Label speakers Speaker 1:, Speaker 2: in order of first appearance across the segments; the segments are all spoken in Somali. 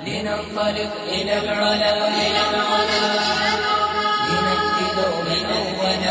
Speaker 1: لننطلق إلى العلا لنأتي دوما أولا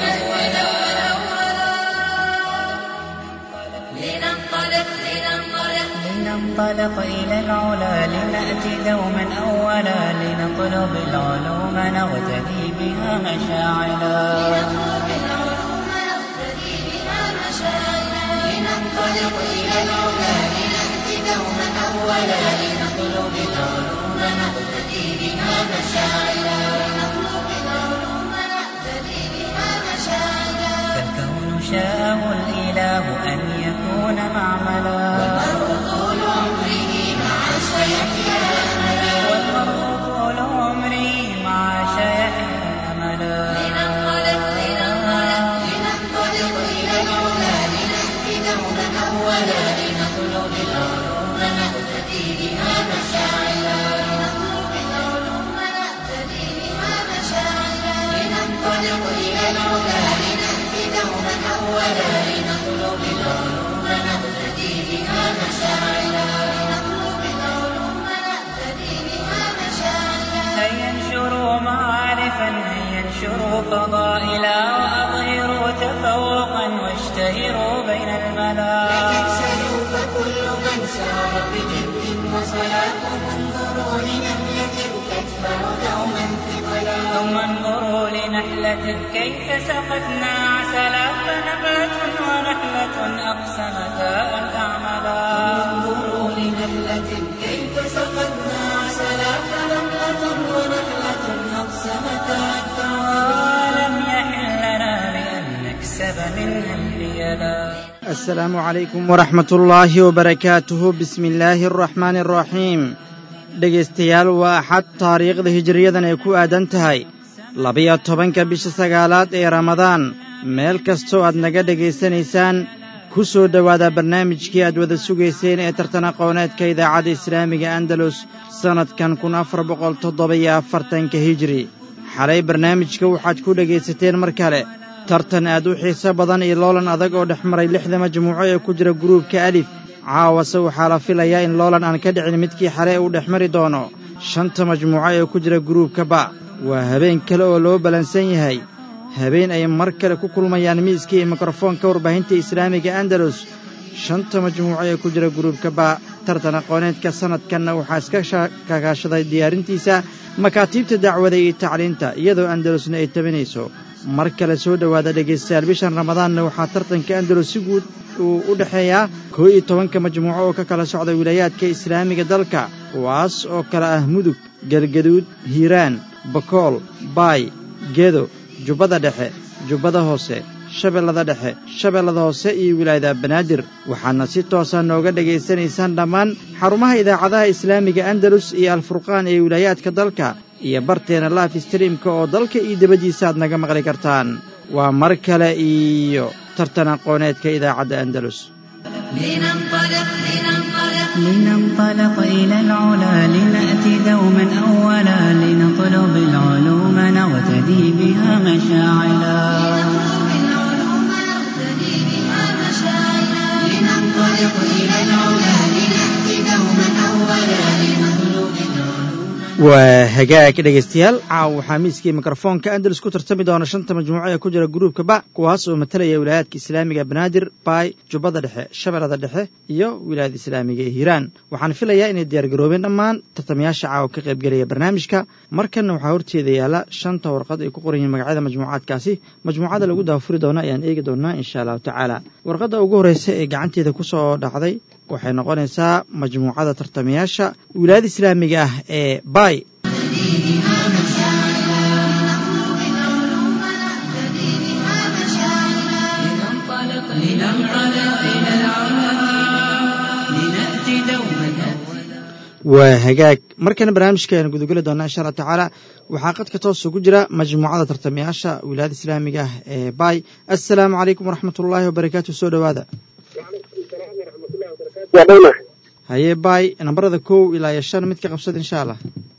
Speaker 2: لننطلق لننطلق
Speaker 3: لننطلق إلى العلا لنأتي دوما أولا لنطلب العلوم نغتدي بها مشاعلا
Speaker 2: نطلب العلوم نقتدي بها مشاعرنا لننطلق إلى العلا لنأتي دوما أولا لنطلب العلوم نقتدي بها مشاعرنا لنطلب العلوم نقتدي بها مشاعرنا
Speaker 3: فالكون شاءه الإله أن يكون معملا
Speaker 2: طول عمره مع سيحيا أملا
Speaker 3: والمرء طول عمري مع شيحيا أملا
Speaker 2: لننطلق لننطلق لننطلق إلى العلا لنأتي دوما أولا لنطلب العلوم نقتدي بها مشاعرنا لنطلب العلوم نقتدي بها مشاعرنا لننطلق إلى العلا لنأتي دوما أولا لنطلب العلوم نقتدي بها مشاعرنا لنطلب العلوم نقتدي بها مشاعرنا
Speaker 3: هيا انشروا معارفا هيا انشروا فضائلا وأظهروا تفوقا واشتهروا بين الملا
Speaker 2: تكسلوا فكل من سار بجد وصلاة انظروا لنملة تدفع دوما ثقلا
Speaker 3: ثم انظروا لنحلة كيف سقتنا عسلا فنبات ونحلة أقسمتا أن تعملا
Speaker 2: انظروا لنملة كيف سقتنا عسلا فنملة ونحلة أقسمتا
Speaker 3: ولم يحل لنا بأن نكسب منها الحيلا
Speaker 4: asalaamu calaykum waraxmat ullaahi wabarakaatuhu bismi illaahi araxmaani araxiim dhegaystayaal waa axad taariikhda hijiriyadan ay ku aadan tahay labiyo tobanka bisha sagaalaad ee ramadaan meel kastoo aad naga dhegaysanaysaan ku soo dhowaada barnaamijkii aad wada sugayseen ee tartan aqooneedka idaacadda islaamiga andalus sannadkan kun afar boqol toddoba-iyo afartanka hijiri xalay barnaamijka waxaad ku dhegaysateen mar kale tartan aad u xiiso badan iyo loolan adag oo dhex maray lixda majmuuco ee ku jira guruubka alif caawase waxaa la filayaa in loolan aan ka dhicin midkii xale uu dhex mari doono shanta majmuuco ee ku jira guruubka ba waa habeen kale oo loo ballansan yahay habeen ay mar kale ku kulmayaan miiskii iyo mikrofoonka warbaahinta islaamiga andalus shanta majmuuco ee ku jira guruubka ba tartan aqooneedka sannadkanna waxaa iska kakaashaday diyaarintiisa makaatiibta dacwada iyo tacliinta iyadoo andalusna ay tabinayso mar kale soo dhowaada dhegaystayaal bishan ramadaanna waxaa tartanka andalus si guud uu u dhexeeyaa koo iyo tobanka majmuuco oo ka kala socda wilaayaadka islaamiga dalka kuwaas oo kale ah mudug galgaduud hiiraan bakool baay gedo jubbada dhexe jubbada hoose shabeellada dhexe shabeellada hoose iyo wilaayada banaadir waxaadna si toosa nooga dhegaysanaysaan dhammaan xarumaha idaacadaha islaamiga andalus iyo alfurqaan ee wilaayaadka dalka iyo barteena laif streamka oo dalka iyo debaddiisa aad naga maqli kartaan waa mar kale iyo tartan aqooneedka idaacadda andalus
Speaker 2: لننطلق لننطلق
Speaker 3: لننطلق إلى العلا لنأتي دوما أولا لنطلب العلوم نغتدي بها مشاعلا
Speaker 2: نطلب العلوم نقتدي بها مشاعرنا لننطلق إلى العلا لنأتي دوما أولا لنطلب العلوم
Speaker 4: waa hagaag dhegaystayaal caaw waxaa miiskii mikrofoonka andalus ku tartami doona shanta majmuuco ee ku jira gruubka ba kuwaas oo matalaya wilaayaadka islaamiga banaadir baay jubbada dhexe shabeellada dhexe iyo wilaayada islaamiga ee hiiraan waxaan filayaa inay diyaargaroobeen dhammaan tartamayaasha caawa ka qaybgelaya barnaamijka markanna waxaa horteeda yaala shanta warqad ay ku qoran yihiin magacyada majmuucaadkaasi majmuucada lagu daafuri doona ayaan eegi doonaa insha allahu tacaala warqadda ugu horreysa ee gacanteeda ku soo dhacday waxay noqonaysaa majmuucada tartamayaasha wilaayada islaamiga ah ee baay
Speaker 3: لننطلق لننطلق إلى العلا لنأتي دوما
Speaker 4: waa hagaag markana barnaamijka ayaan gudageli doonaa insha allah tacaala waxaa qadka toos ugu jira majmuucada tartamayaasha wilaayada islaamiga ah ee baay assalaamu calaykum waraxmat ullaahi wabarakaatu soo dhowaada haye baay nambarada kow ilaa iyo shan mid ka qabsada insha allah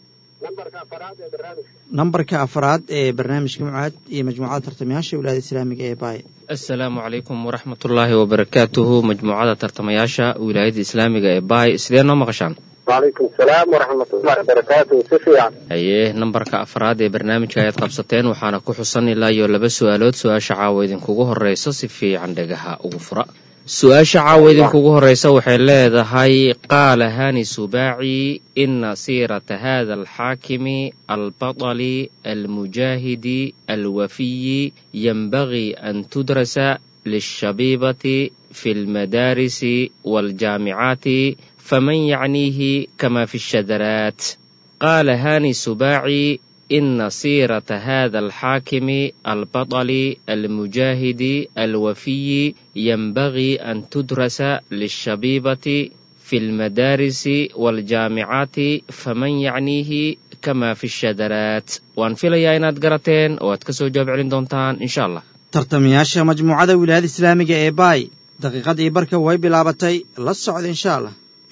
Speaker 4: nambarka afraad ee barnaamijka mucaad iyo majmuucada tartamayaasha wilaayada islaamiga ee baay
Speaker 5: asalaamu calaykum waraxmatullaahi wabarakaatuhu majmuucada tartamayaasha wilaayada islaamiga ee baay sidee noo maqashaan wacalaykum asalaam waraxmatullahi wabarakaatu si fiican
Speaker 6: haye nambarka afraad ee barnaamijka ayaad qabsateen waxaana ku xusan ilaa iyo laba su-aalood su-aasha caawa idinkugu horeysa si fiican dhagaha ugu fura su-aasha caawa idinkugu horeysa waxay leedahay qaala hani subaaci ina siirata hada alxaakimi albaطli almujaahidi alwafiyi yanbagii an tudrasa lishabiibati fi lmadaarisi waljaamicaati faman yacniihi kama fi shadaraat qaala hani subaaci ina siirata hada alxaakimi albaطli almujaahidi alwafiyi yanbagii an tudrasa lishabiibati fi lmadaarisi waljaamicaati faman yacniihi kama fi shadaraat waan filayaa inaad garateen oo aad ka soo jawaab celin doontaan insha allah
Speaker 4: tartamayaasha majmuucada wilaayada islaamiga ee baay daqiiqadii barka way bilaabatay la socda insha allah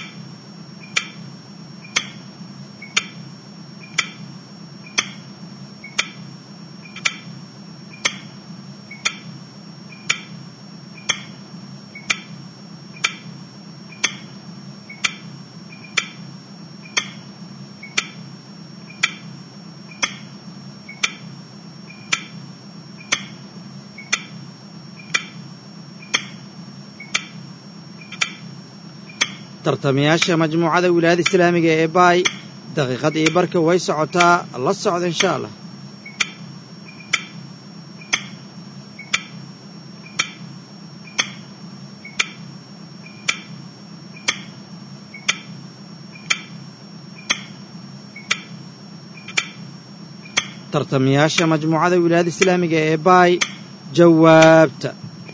Speaker 4: tartamayaasha majmuucada wilaayada islaamiga ee baay daqiiqadii barka way socotaa la socda insha allah tartamayaasha majmuucada wilaayada islaamiga ee baay jawaabta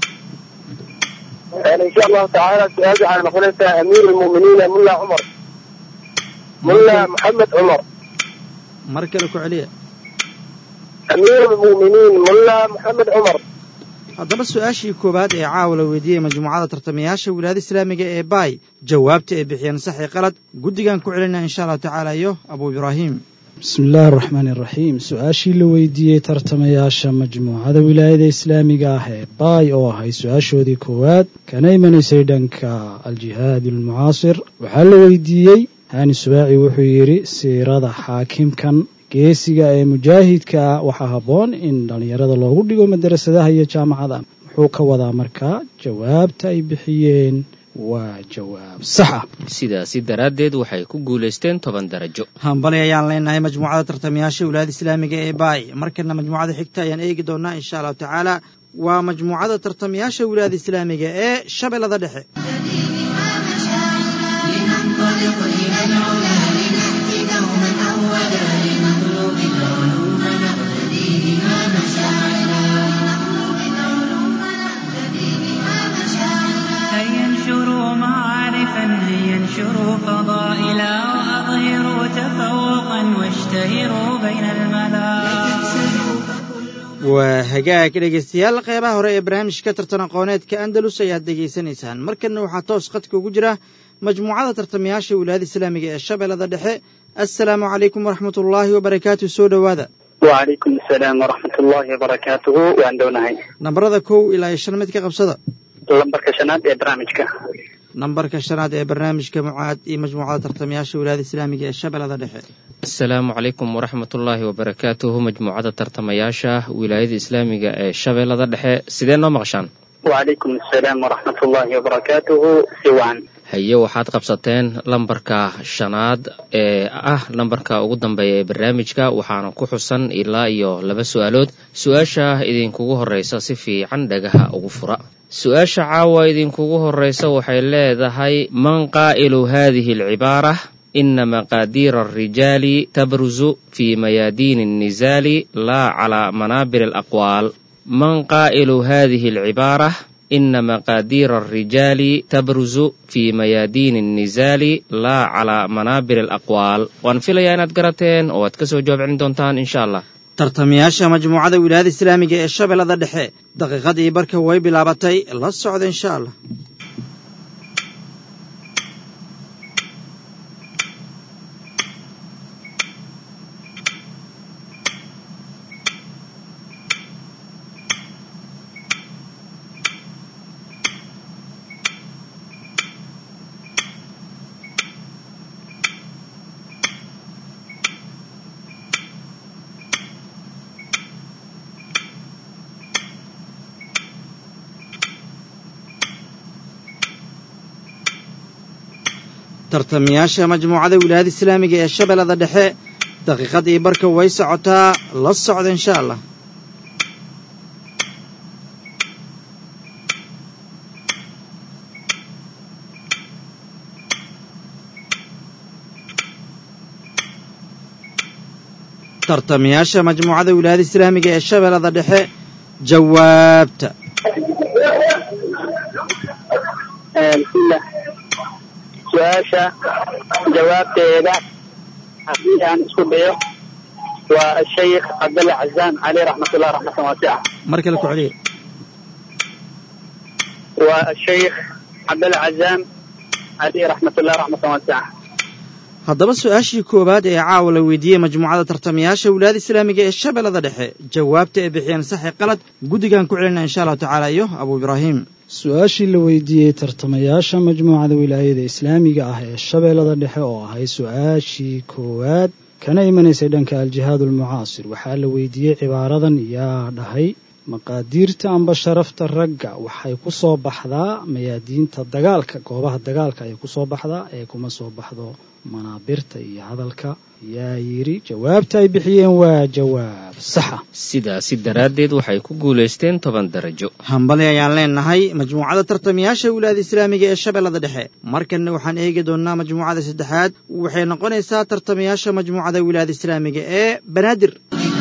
Speaker 5: insha allahu tacaala su-aasha waxay noqonaysaa amiir lmu'miniina mulla cumar mulla maxamed cumar
Speaker 4: mar kale ku celiya
Speaker 5: amiir lmu'miniin mulla maxamed cumar
Speaker 4: haddaba su-aashii koowaad ee caawa la weydiiyey majmuucada tartamayaasha wilaayada islaamiga ee baay jawaabta ay bixiyeen sax iyo qalad guddigan ku celinaa insha allahu tacaala iyo abuu ibraahim
Speaker 7: bismi illaahi araxmaani iraxiim su-aashii la weydiiyey tartamayaasha majmuucada wilaayada islaamiga ah ee baay oo ahay su-aashoodii koowaad kana imanaysay dhanka aljihaad almucaasir waxaa la weydiiyey hani subaaci wuxuu yidhi siirada xaakimkan geesiga ee mujaahidka ah waxaa habboon in dhallinyarada loogu dhigo madarasadaha iyo jaamacada muxuu ka wadaa markaa jawaabta ay bixiyeen waa jawaab sax ah
Speaker 6: sidaasi daraaddeed waxay ku guulaysteen toban darajo
Speaker 4: hambali ayaan leenahay majmuucada tartamayaasha wilaayada islaamiga ee baay markana majmuucada xigta ayaan eegi doonaa insha allahu tacaala waa majmuucada tartamayaasha wilaayada islaamiga ee shabeellada dhexe
Speaker 2: لننطلق إلى العلا لنأتي دوما أولا لنطلب العلوم نقتدي بها مشاعرا لنطلب العلوم نقتدي بها مشاعرا
Speaker 3: هيا انشروا معارفا هيا انشروا فضائلا وأظهروا تفوقا واشتهروا بين الملا
Speaker 4: waa hagaag dhegaystayaal qeybaha hore ee barnaamijka tartan aqooneedka andalus ayaad dhegaysanaysaan markanna waxaa toos khadka ugu jira majmuucada tartamayaasha wilaayada islaamiga ee shabeellada dhexe assalaamu calaykum waraxmatullaahi wabarakaatu soo dhowaada
Speaker 5: wacalaykum asalaam waraxmatullahi wabarakaatuhu waan dhownahay
Speaker 4: nambarada kow ilaa iyo shan mid ka qabsada
Speaker 5: lambarka shanaad ee barnaamijka
Speaker 4: nambarka shanaad ee barnaamijka mucaad iyo majmuucada tartamayaasha wilaayada islaamiga ee shabeellada dhexe
Speaker 6: asalaamu calaykum waraxmatullaahi wabarakaatuhu majmuucada tartamayaasha wilaayada islaamiga ee shabeellada dhexe sidee noo maqashaan
Speaker 5: wacalaykum asalaam waraxmatullahi wabarakaatuhu si wacan
Speaker 6: haye waxaad qabsateen lambarka shanaad ee ah lambarka ugu dambeeya ee barnaamijka waxaana ku xusan ilaa iyo laba su-aalood su-aasha idinkugu horeysa si fiican dhagaha ugu fura su-aasha caawa idinkugu horeysa waxay leedahay man qaa'ilu hadihi alcibaara ina maqaadiira alrijaali tabruzu fi mayaadiini annisaali laa calaa manaabir alaqwaal man qaa'ilu hadihi alcibaara ina maqaadiira alrijaali tabruzu fi mayaadiini annisaali laa calaa manaabir alaqwaal waan filayaa inaad garateen oo aad ka soo jawaab celin doontaan insha allah
Speaker 4: tartamayaasha majmuucada wilaayada islaamiga ee shabeellada dhexe daqiiqadii barka way bilaabatay la socda insha allah tartamayaasha majmuucada wilaayada islaamiga ee shabeellada dhexe daqiiqadii barka way socotaa la socda insha allah tartamayaasha majmuucada wilaayada islaamiga ee shabeellada dhexe jawaabta
Speaker 5: bismillah su-aasha jawaabteeda haddii aan isku dayo waa ashaykh cabdalle cazaan caleyh raxmatullah raxmatan waasica
Speaker 4: mar kale ku celiya
Speaker 5: waa ashaykh cabdalle cazaan caleyh raxmatullah raxmatan waasica
Speaker 4: haddaba su-aashii koowaad ee caawa la weydiiyey majmuucada tartamayaasha wilaayada islaamiga ee shabeellada dhexe jawaabta ay bixiyeen saxi qalad guddigaan ku celina insha allahu tacaala iyo abuu ibraahim
Speaker 7: su-aashii la weydiiyey tartamayaasha majmuucada wilaayada islaamiga ah ee shabeellada dhexe oo ahay su-aashii koowaad kana imanaysay dhanka aljihaad almucaasir waxaa la weydiiyey cibaaradan yaa dhahay maqaadiirta amba sharafta ragga waxay ku soo baxdaa mayaadiinta dagaalka goobaha dagaalka ayay ku soo baxdaa ee kuma soo baxdo manaabirta iyo hadalka yaa yidhi jawaabta ay bixiyeen waa jawaab saxa
Speaker 6: sidaasi daraaddeed waxay ku guulaysteen toban darajo
Speaker 4: hambali ayaan leenahay majmuucada tartamayaasha wilaayada islaamiga ee shabeellada dhexe markanna waxaan eegi doonnaa majmuucada saddexaad waxay noqonaysaa tartamayaasha majmuucada wilaayada islaamiga ee banaadir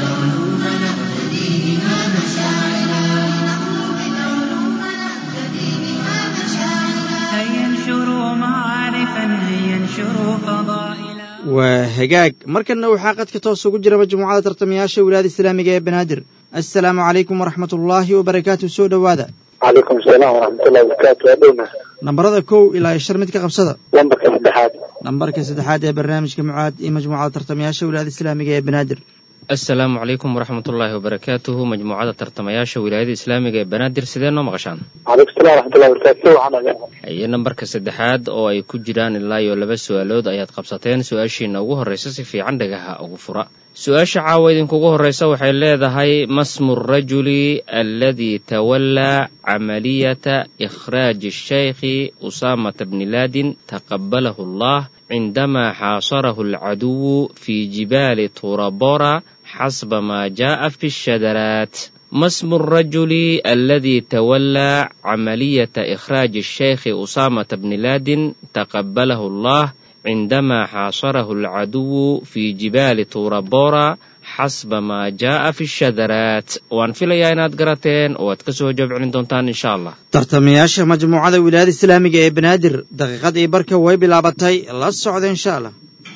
Speaker 3: هيا انشروا معارفا هيا انشروا فضائلا
Speaker 4: waa hagaag markanna waxaa qadka toos ugu jira majmuucada tartamayaasha wilaayada islaamiga ee banaadir assalaamu calaykum waraxmat ullaahi wabarakaatu soo dhowaada
Speaker 5: calaykum asalaam waraxmatullahi wabarakaatu waa dhowna
Speaker 4: nambarada kow ilaa iyo shar mid ka qabsada
Speaker 5: lambarka saddexaad
Speaker 4: nambarka saddexaad ee barnaamijka mucaad iyo majmuucada tartamayaasha wilaayada islaamiga ee banaadir
Speaker 6: assalaamu calaykum waraxmatullaahi wabarakaatuhu majmuucada tartamayaasha wilaayada islaamiga ee banaadir sidee noo maqashaan
Speaker 5: calaykum salam waraxmatullahi wabarakaatu si wacan aga
Speaker 6: iyo nambarka saddexaad oo ay ku jiraan ilaa iyo laba su-aalood ayaad qabsateen su-aashiina ugu horraysa si fiican dhagaha ugu fura su-aasha caawa idinkugu horraysa waxay leedahay masmu rajuli alladii tawallaa camaliyata ikhraaji ashaykhi usaamata bni laadin taqabbalahu allah cindamaa xaasarahu alcaduwu fii jibaali turabora xasba maa jaa'a fi shadaraat ما اسم الرجل الذي تولى عملية إخراج الشيخ أسامة بن لادن تقبله الله عندما حاصره العدو في جبال طور بورا حسب ما جاء في الشذرات وان في لياينات قراتين واتكسو جواب عن دونتان إن شاء الله
Speaker 4: tartamayaasha majmuucada wilaayada islaamiga ee banaadir daqiiqadii barka way bilaabatay la socda insha allah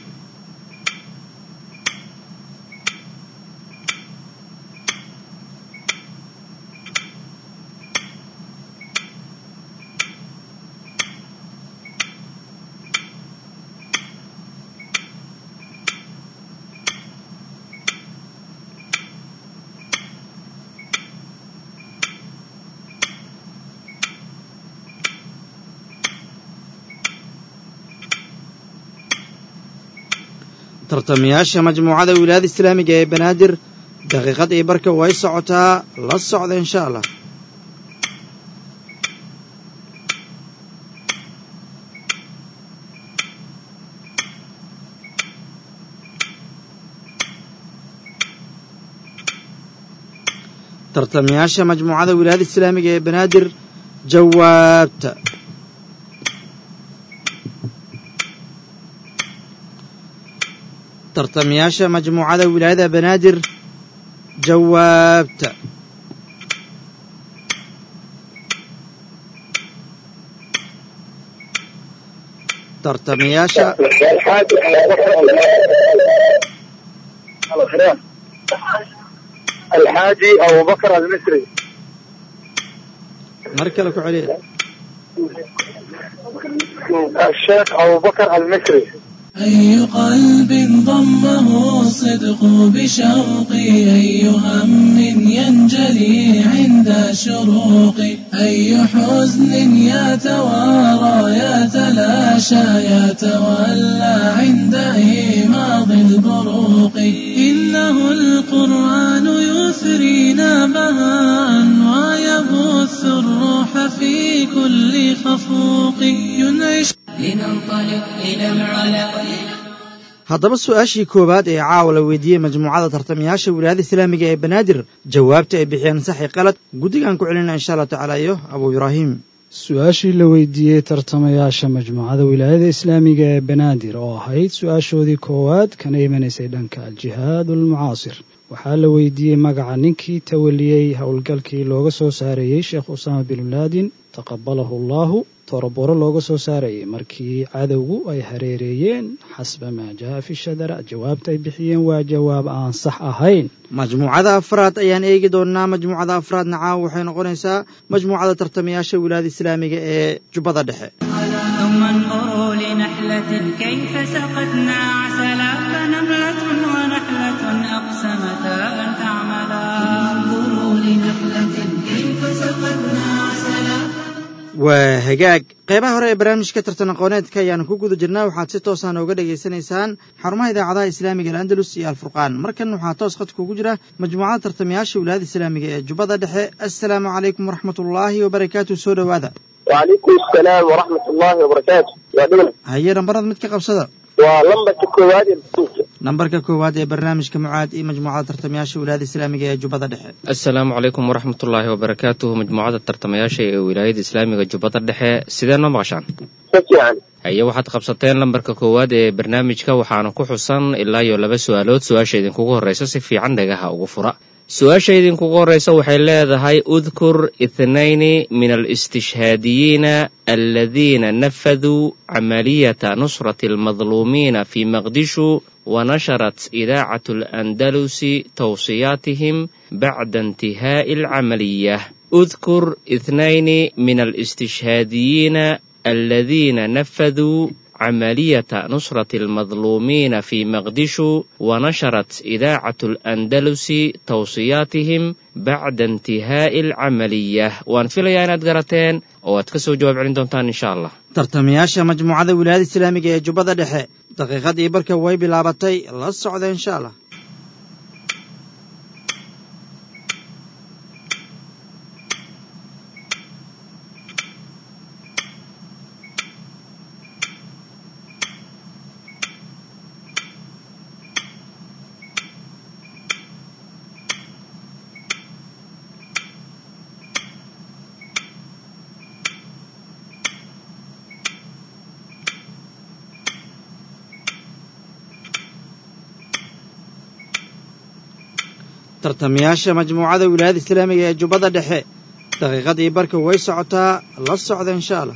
Speaker 4: tartamayaasha majmuucada wilaayada islaamiga ee banaadir daqiiqadii barka way socotaa la socda insha allah tartamayaasha majmuucada wilaayada islaamiga ee banaadir jawaabta tartamayaasha majmuucada wilaayada banaadir jawaabta tartamayaasha
Speaker 5: alxaaji abubakar almisri
Speaker 4: mar kale ku celiya
Speaker 5: الشيخ أبو بكر المصري
Speaker 8: أي قلب ضمه الصدق بشوقي أي هم ينجلي عند شروقي أي حزن يتوارى يتلاشى يتولى عند إيماض البروق إنه القرآن يثرينا بهاء ويبث الروح في كل خفوق ينعش
Speaker 1: لننطلق إلى العلا
Speaker 4: haddaba su-aashii koowaad ee caawa la weydiiyey majmuucada tartamayaasha wilaayada islaamiga ee banaadir jawaabta ay bixiyeen saxi qalad guddigaan ku celinaa insha allah tacaala iyo abuu ibraahim
Speaker 7: su-aashii la weydiiyey tartamayaasha majmuucada wilaayada islaamiga ee banaadir oo ahayd su-aashoodii koowaad kana imanaysay dhanka aljihaad almucaasir waxaa la weydiiyey magaca ninkii tawaliyey howlgalkii looga soo saareeyey sheekh usaama bin laadin taqabalahu allaahu toroboro looga soo saarayay markii cadowgu ay hareereeyeen xasba maa jaa fi shadara jawaabta ay bixiyeen waa jawaab aan sax ahayn
Speaker 4: majmuucada afraad ayaan eegi doonnaa majmuucada afraadna caawa waxay noqonaysaa majmuucada tartamayaasha wilaayada islaamiga ee jubbada dhexe
Speaker 3: ثم انظروا لنحلة كيف سقتنا عسلا فنملة ونحلة أقسمتا أن تعملا
Speaker 2: انظروا لنحلة كيف سقتنا عسلا
Speaker 4: waa hagaag qeybaha hore ee barnaamijka tartan aqooneedka ayaanu ku guda jirnaa waxaad si toosaan ooga dhagaysanaysaan xarumaha idaacadaha islaamiga al'andalus iyo alfurqaan markan waxaa toos khadka ugu jira majmuucada tartamayaasha wilaayada islaamiga ee jubbada dhexe assalaamu calaykum waraxmatullaahi wabarakaatu soo dhowaada
Speaker 5: وعليكم السلام ورحمة الله وبركاته يا دولة
Speaker 4: haye nambarada mid ka qabsada
Speaker 5: ولمبة كواد
Speaker 4: nambarka koowaad ee barnaamijka mucaad iyo majmuucada tartamayaasha wilaayada islaamiga ee jubbada dhexe
Speaker 6: asalaamu calaykum waraxmatullaahi wabarakaatuhu majmuucada tartamayaasha ee wilaayada islaamiga jubbada dhexe sidee noo maqashaan
Speaker 5: سفيان
Speaker 6: haye waxaad qabsateen lambarka koowaad ee barnaamijka waxaana ku xusan ilaa iyo laba su-aalood su-aasha idinkugu horreysa si fiican dhagaha ugu fura su-aasha idinkugu horreysa waxay leedahay udkur ithnayni min alistishhaadiyiina aladiina nafaduu camaliyata nusrati almadluumiina fi maqdishu ونشرت إذاعة الأندلس توصياتهم بعد انتهاء العملية اذكر اثنين من الاستشهاديين الذين نفذوا عملية نصرة المظلومين في مقدشو ونشرت إذاعة الأندلس توصياتهم بعد انتهاء العملية وأن في ليانات قرتين وأتكسوا جواب عند دونتان إن شاء الله
Speaker 4: tartamayaasha majmuucada wilaayada islaamiga ee jubbada dhexe daqiiqadii barka way bilaabatay la socda insha allah tartamayaasha majmuucada wilaayada islaamiga ee jubbada dhexe daqiiqadii barka way socotaa la socda insha allah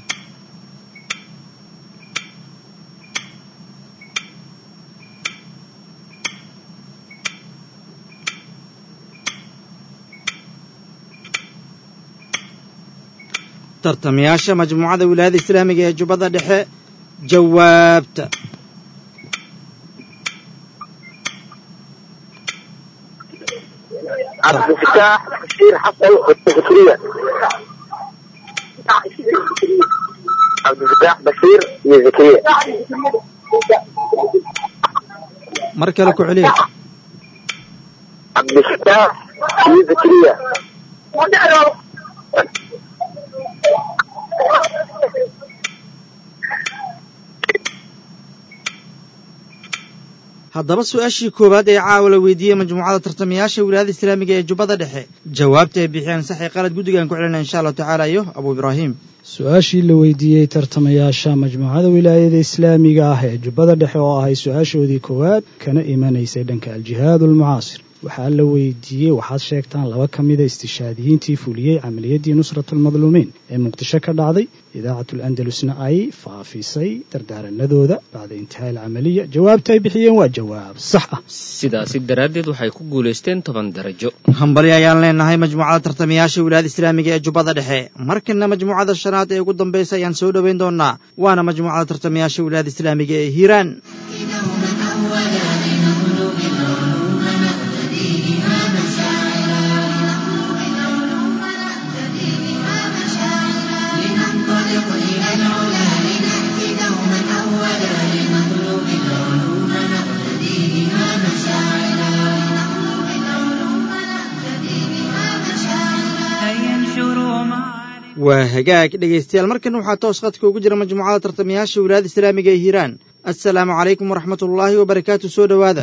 Speaker 4: tartamayaasha majmuucada wilaayada islaamiga ee jubbada dhexe jawaabta
Speaker 5: عبد الفتاح بشير حسن وزكريا عبد الفتاح بشير وزكريا
Speaker 4: mar kale ku celiya
Speaker 5: عبد الفتاح وزكريا
Speaker 4: haddaba su-aashii koowaad ee caawa la weydiiyey majmuucada tartamayaasha wilaayada islaamiga ee jubbada dhexe jawaabta ay bixiyeen saxi qalad guddigaan ku celina insha allahu tacaala iyo abuu ibraahim
Speaker 7: su-aashii la weydiiyey tartamayaasha majmuucada wilaayada islaamiga ah ee jubbada dhexe oo ahay su-aashoodii koowaad kana imanaysay dhanka aljihaad almucaasir waxaa la weydiiyey waxaad sheegtaan laba ka mida istishaadiyiintii fuliyey camaliyadii nusrat almadluumiin ee muqdisho ka dhacday idaacat alandalusna ay faafisay dardaaranadooda bacda intihaa alcamaliya jawaabta ay bixiyeen waa jawaab sax ah
Speaker 6: sidaasi daraaddeed waxay ku guulaysteen toban darajo
Speaker 4: hambali ayaan leenahay majmuucada tartamayaasha wilaayada islaamiga ee jubbada dhexe markana majmuucada shanaad ee ugu dambaysa ayaan soo dhoweyn doonaa waana majmuucada tartamayaasha wilaayada islaamiga ee hiiraan
Speaker 2: لننطلق إلى العلا لنأتي دوما أولا لنطلب العلوم نقتدي بها مشاعرا لنطلب العلوم نقتدي بها مشاعرا
Speaker 3: هيا انشروا معارف
Speaker 4: waa hagaag dhegaystayaal markan waxaa toos khadka ugu jira majmuucada tartamayaasha wilaayada islaamiga ee hiiraan assalaamu calaykum waraxmatullaahi wabarakaatu soo dhowaada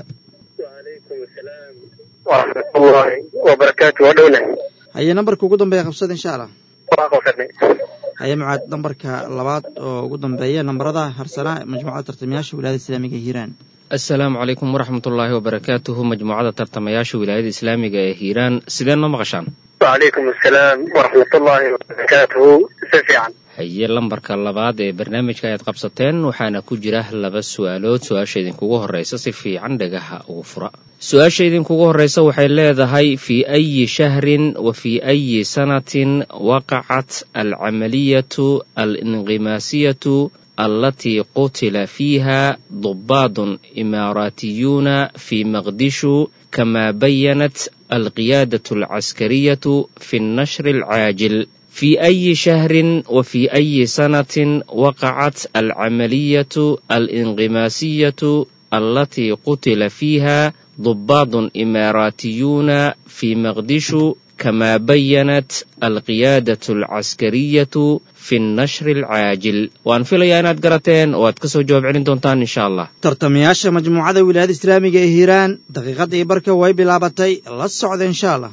Speaker 5: waraxmatullaahi wabarakaatu waa dhowna
Speaker 4: haye nambarka ugu dambeeya qabsada insha allah
Speaker 5: waa qabsanay
Speaker 4: haye mucaad nambarka labaad oo ugu dambeeya nambarada harsanaa majmuucada tartamayaasha wilaayada islaamiga ee hiiraan
Speaker 6: assalaamu calaykum waraxmatullaahi wabarakaatuhu majmuucada tartamayaasha wilaayada islaamiga ee hiiraan sidee noo maqashaan
Speaker 5: wacalaykum assalaam waraxmatullaahi wabarakaatuhu si fiican
Speaker 6: haye lambarka labaad ee barnaamijka ayaad qabsateen waxaana ku jira laba su-aalood su-aasha idinkugu horreysa si fiican dhagaha ugu fura su-aasha idinkugu horreysa waxay leedahay fii ayi shahrin wa fii ayi sanatin waqacat alcamaliyatu alinqimaasiyatu allatii qutila fiiha dubaadun imaaraatiyuuna fii maqdishu kamaa bayanat alqiyaadatu alcaskariyatu fi nnashri alcaajil في أي شهر وفي أي سنة وقعت العملية الانغماسية التي قتل فيها ضباط إماراتيون في مقدشو كما بينت القيادة العسكرية في النشر العاجل وأن في ليانات قرتين وأتكسو جواب علين دونتان إن شاء الله
Speaker 4: tartamayaasha majmuucada wilaayada islaamiga ee hiiraan daqiiqadda iyo barka way bilaabatay la socda insha allah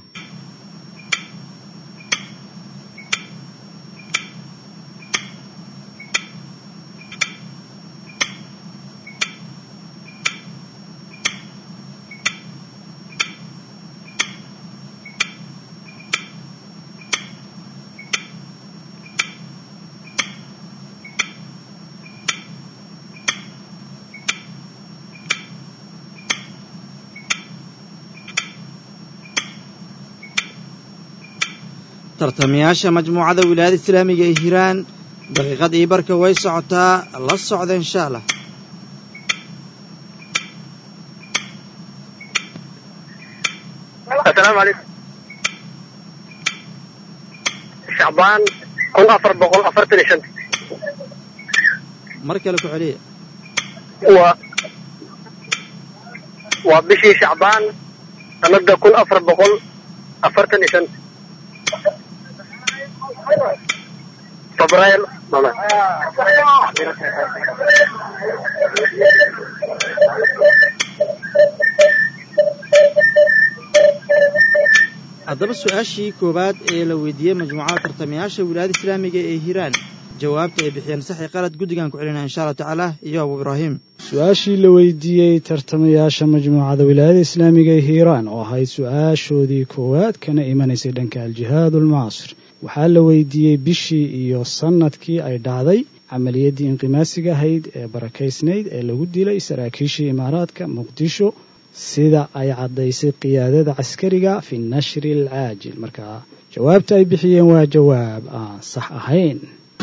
Speaker 4: tartamayaasha majmuucada wilaayada islaamiga ee hiiraan daqiiqad iyo barka way socotaa la socda insha allah
Speaker 5: assalaamu calaykum shacbaan kun afar boqol afartan iyo shanta
Speaker 4: mar kale ku celiya
Speaker 5: waa waa bishii shacbaan sanada kun afar boqol afartan iyo shanta febraayo mama
Speaker 4: haddaba su-aashii koowaad ee la weydiiyey majmuucada tartamayaasha wilaayada islaamiga ee hiiraan jawaabta ay bixiyeen saxi qalad guddigan ku celinaya insha allah tacaala iyo abu ibraahim
Speaker 7: su-aashii la weydiiyey tartamayaasha majmuucada wilaayada islaamiga ee hiiraan oo ahayd su-aashoodii koowaad kana imanaysay dhanka aljihaad ulmucaasir waxaa la weydiiyey bishii iyo sannadkii ay dhacday camaliyaddii inqimaasiga ahayd ee barakaysnayd ee lagu dilay saraakiishii imaaraadka muqdisho sida ay caddaysay qiyaadada caskariga fi nashri alcaajil marka jawaabta ay bixiyeen waa jawaab aan sax ahayn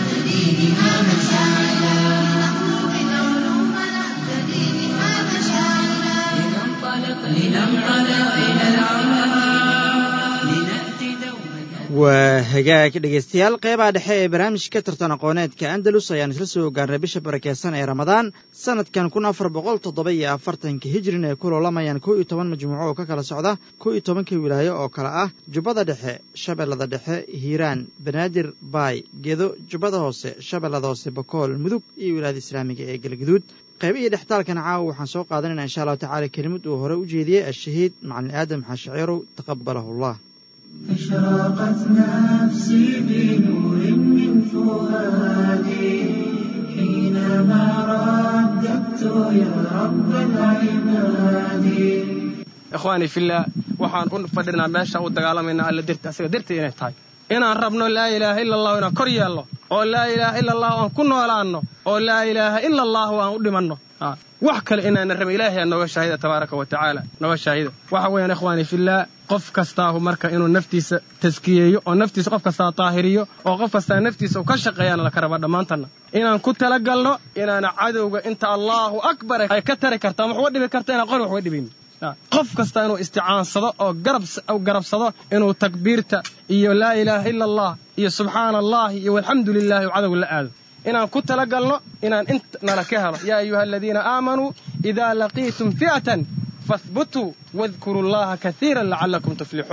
Speaker 1: لننطلق لننطلق إلى العلا لنأتي دوما
Speaker 4: waa hagaag dhegaystayaal qeybaha dhexe ee barnaamijka tartan aqooneedka andalus ayaan isla soo gaarnay bisha barakeysan ee ramadaan sanadkan kun afar boqol toddoba iyo afartanka hijrin ay ku loolamayaan kow iyo toban majmuuco oo ka kala socda kow iyo tobanka wilaayo oo kale ah jubbada dhexe shabeellada dhexe hiiraan banaadir baay gedo jubbada hoose shabeellada hoose bakool mudug iyo wilaayada islaamiga ee galgaduud qaybihii dhextaalkan caawa waxaan soo qaadanayna insha allahu tacaala kelimad uu hore u jeediyey ashahiid macalin aadam xaashaciirow taqabalahu allah
Speaker 2: أشرقت نفسي بنور من فؤادي حينما رددت يا رب العباد
Speaker 9: ikhwaani fillah waxaan u fadhinaa meesha u dagaalamaynaa alla dirta asaga dirta inay tahay inaan rabno laa ilaaha ila allahu inaan kor yeelno oo laa ilaaha ila allahu aan ku noolaanno oo laa ilaaha ila allahu aan u dhimanno wax kale inaana rabin ilaahay aa nooga shaahida tabaaraka wa tacaala nooga shaahida waxa weeyaan ikhwaani fillah qof kastaahu marka inuu naftiisa taskiyeeyo oo naftiisa qof kastaa taahiriyo oo qof kastaa naftiisa uu ka shaqeeyaana laka raba dhammaantanna inaan ku talagalno inaana cadowga inta allaahu akbar ay ka tari karta ama waxuga dhibi karta inaan qori waxuga dhibayn qof kasta inuu isticaansado oo garabsado inuu takbiirta iyo laa ilaaha ila allah iyo subxaana allahi iyo walxamdu lilahi u cadowga la aado inaan ku talagalno inaan int nala ka helo yaa ayuha aladiina aamanuu idaa laqiitum fi'atan fahbutuu wadkuru llaha kaiiran lacalakum tuflixuun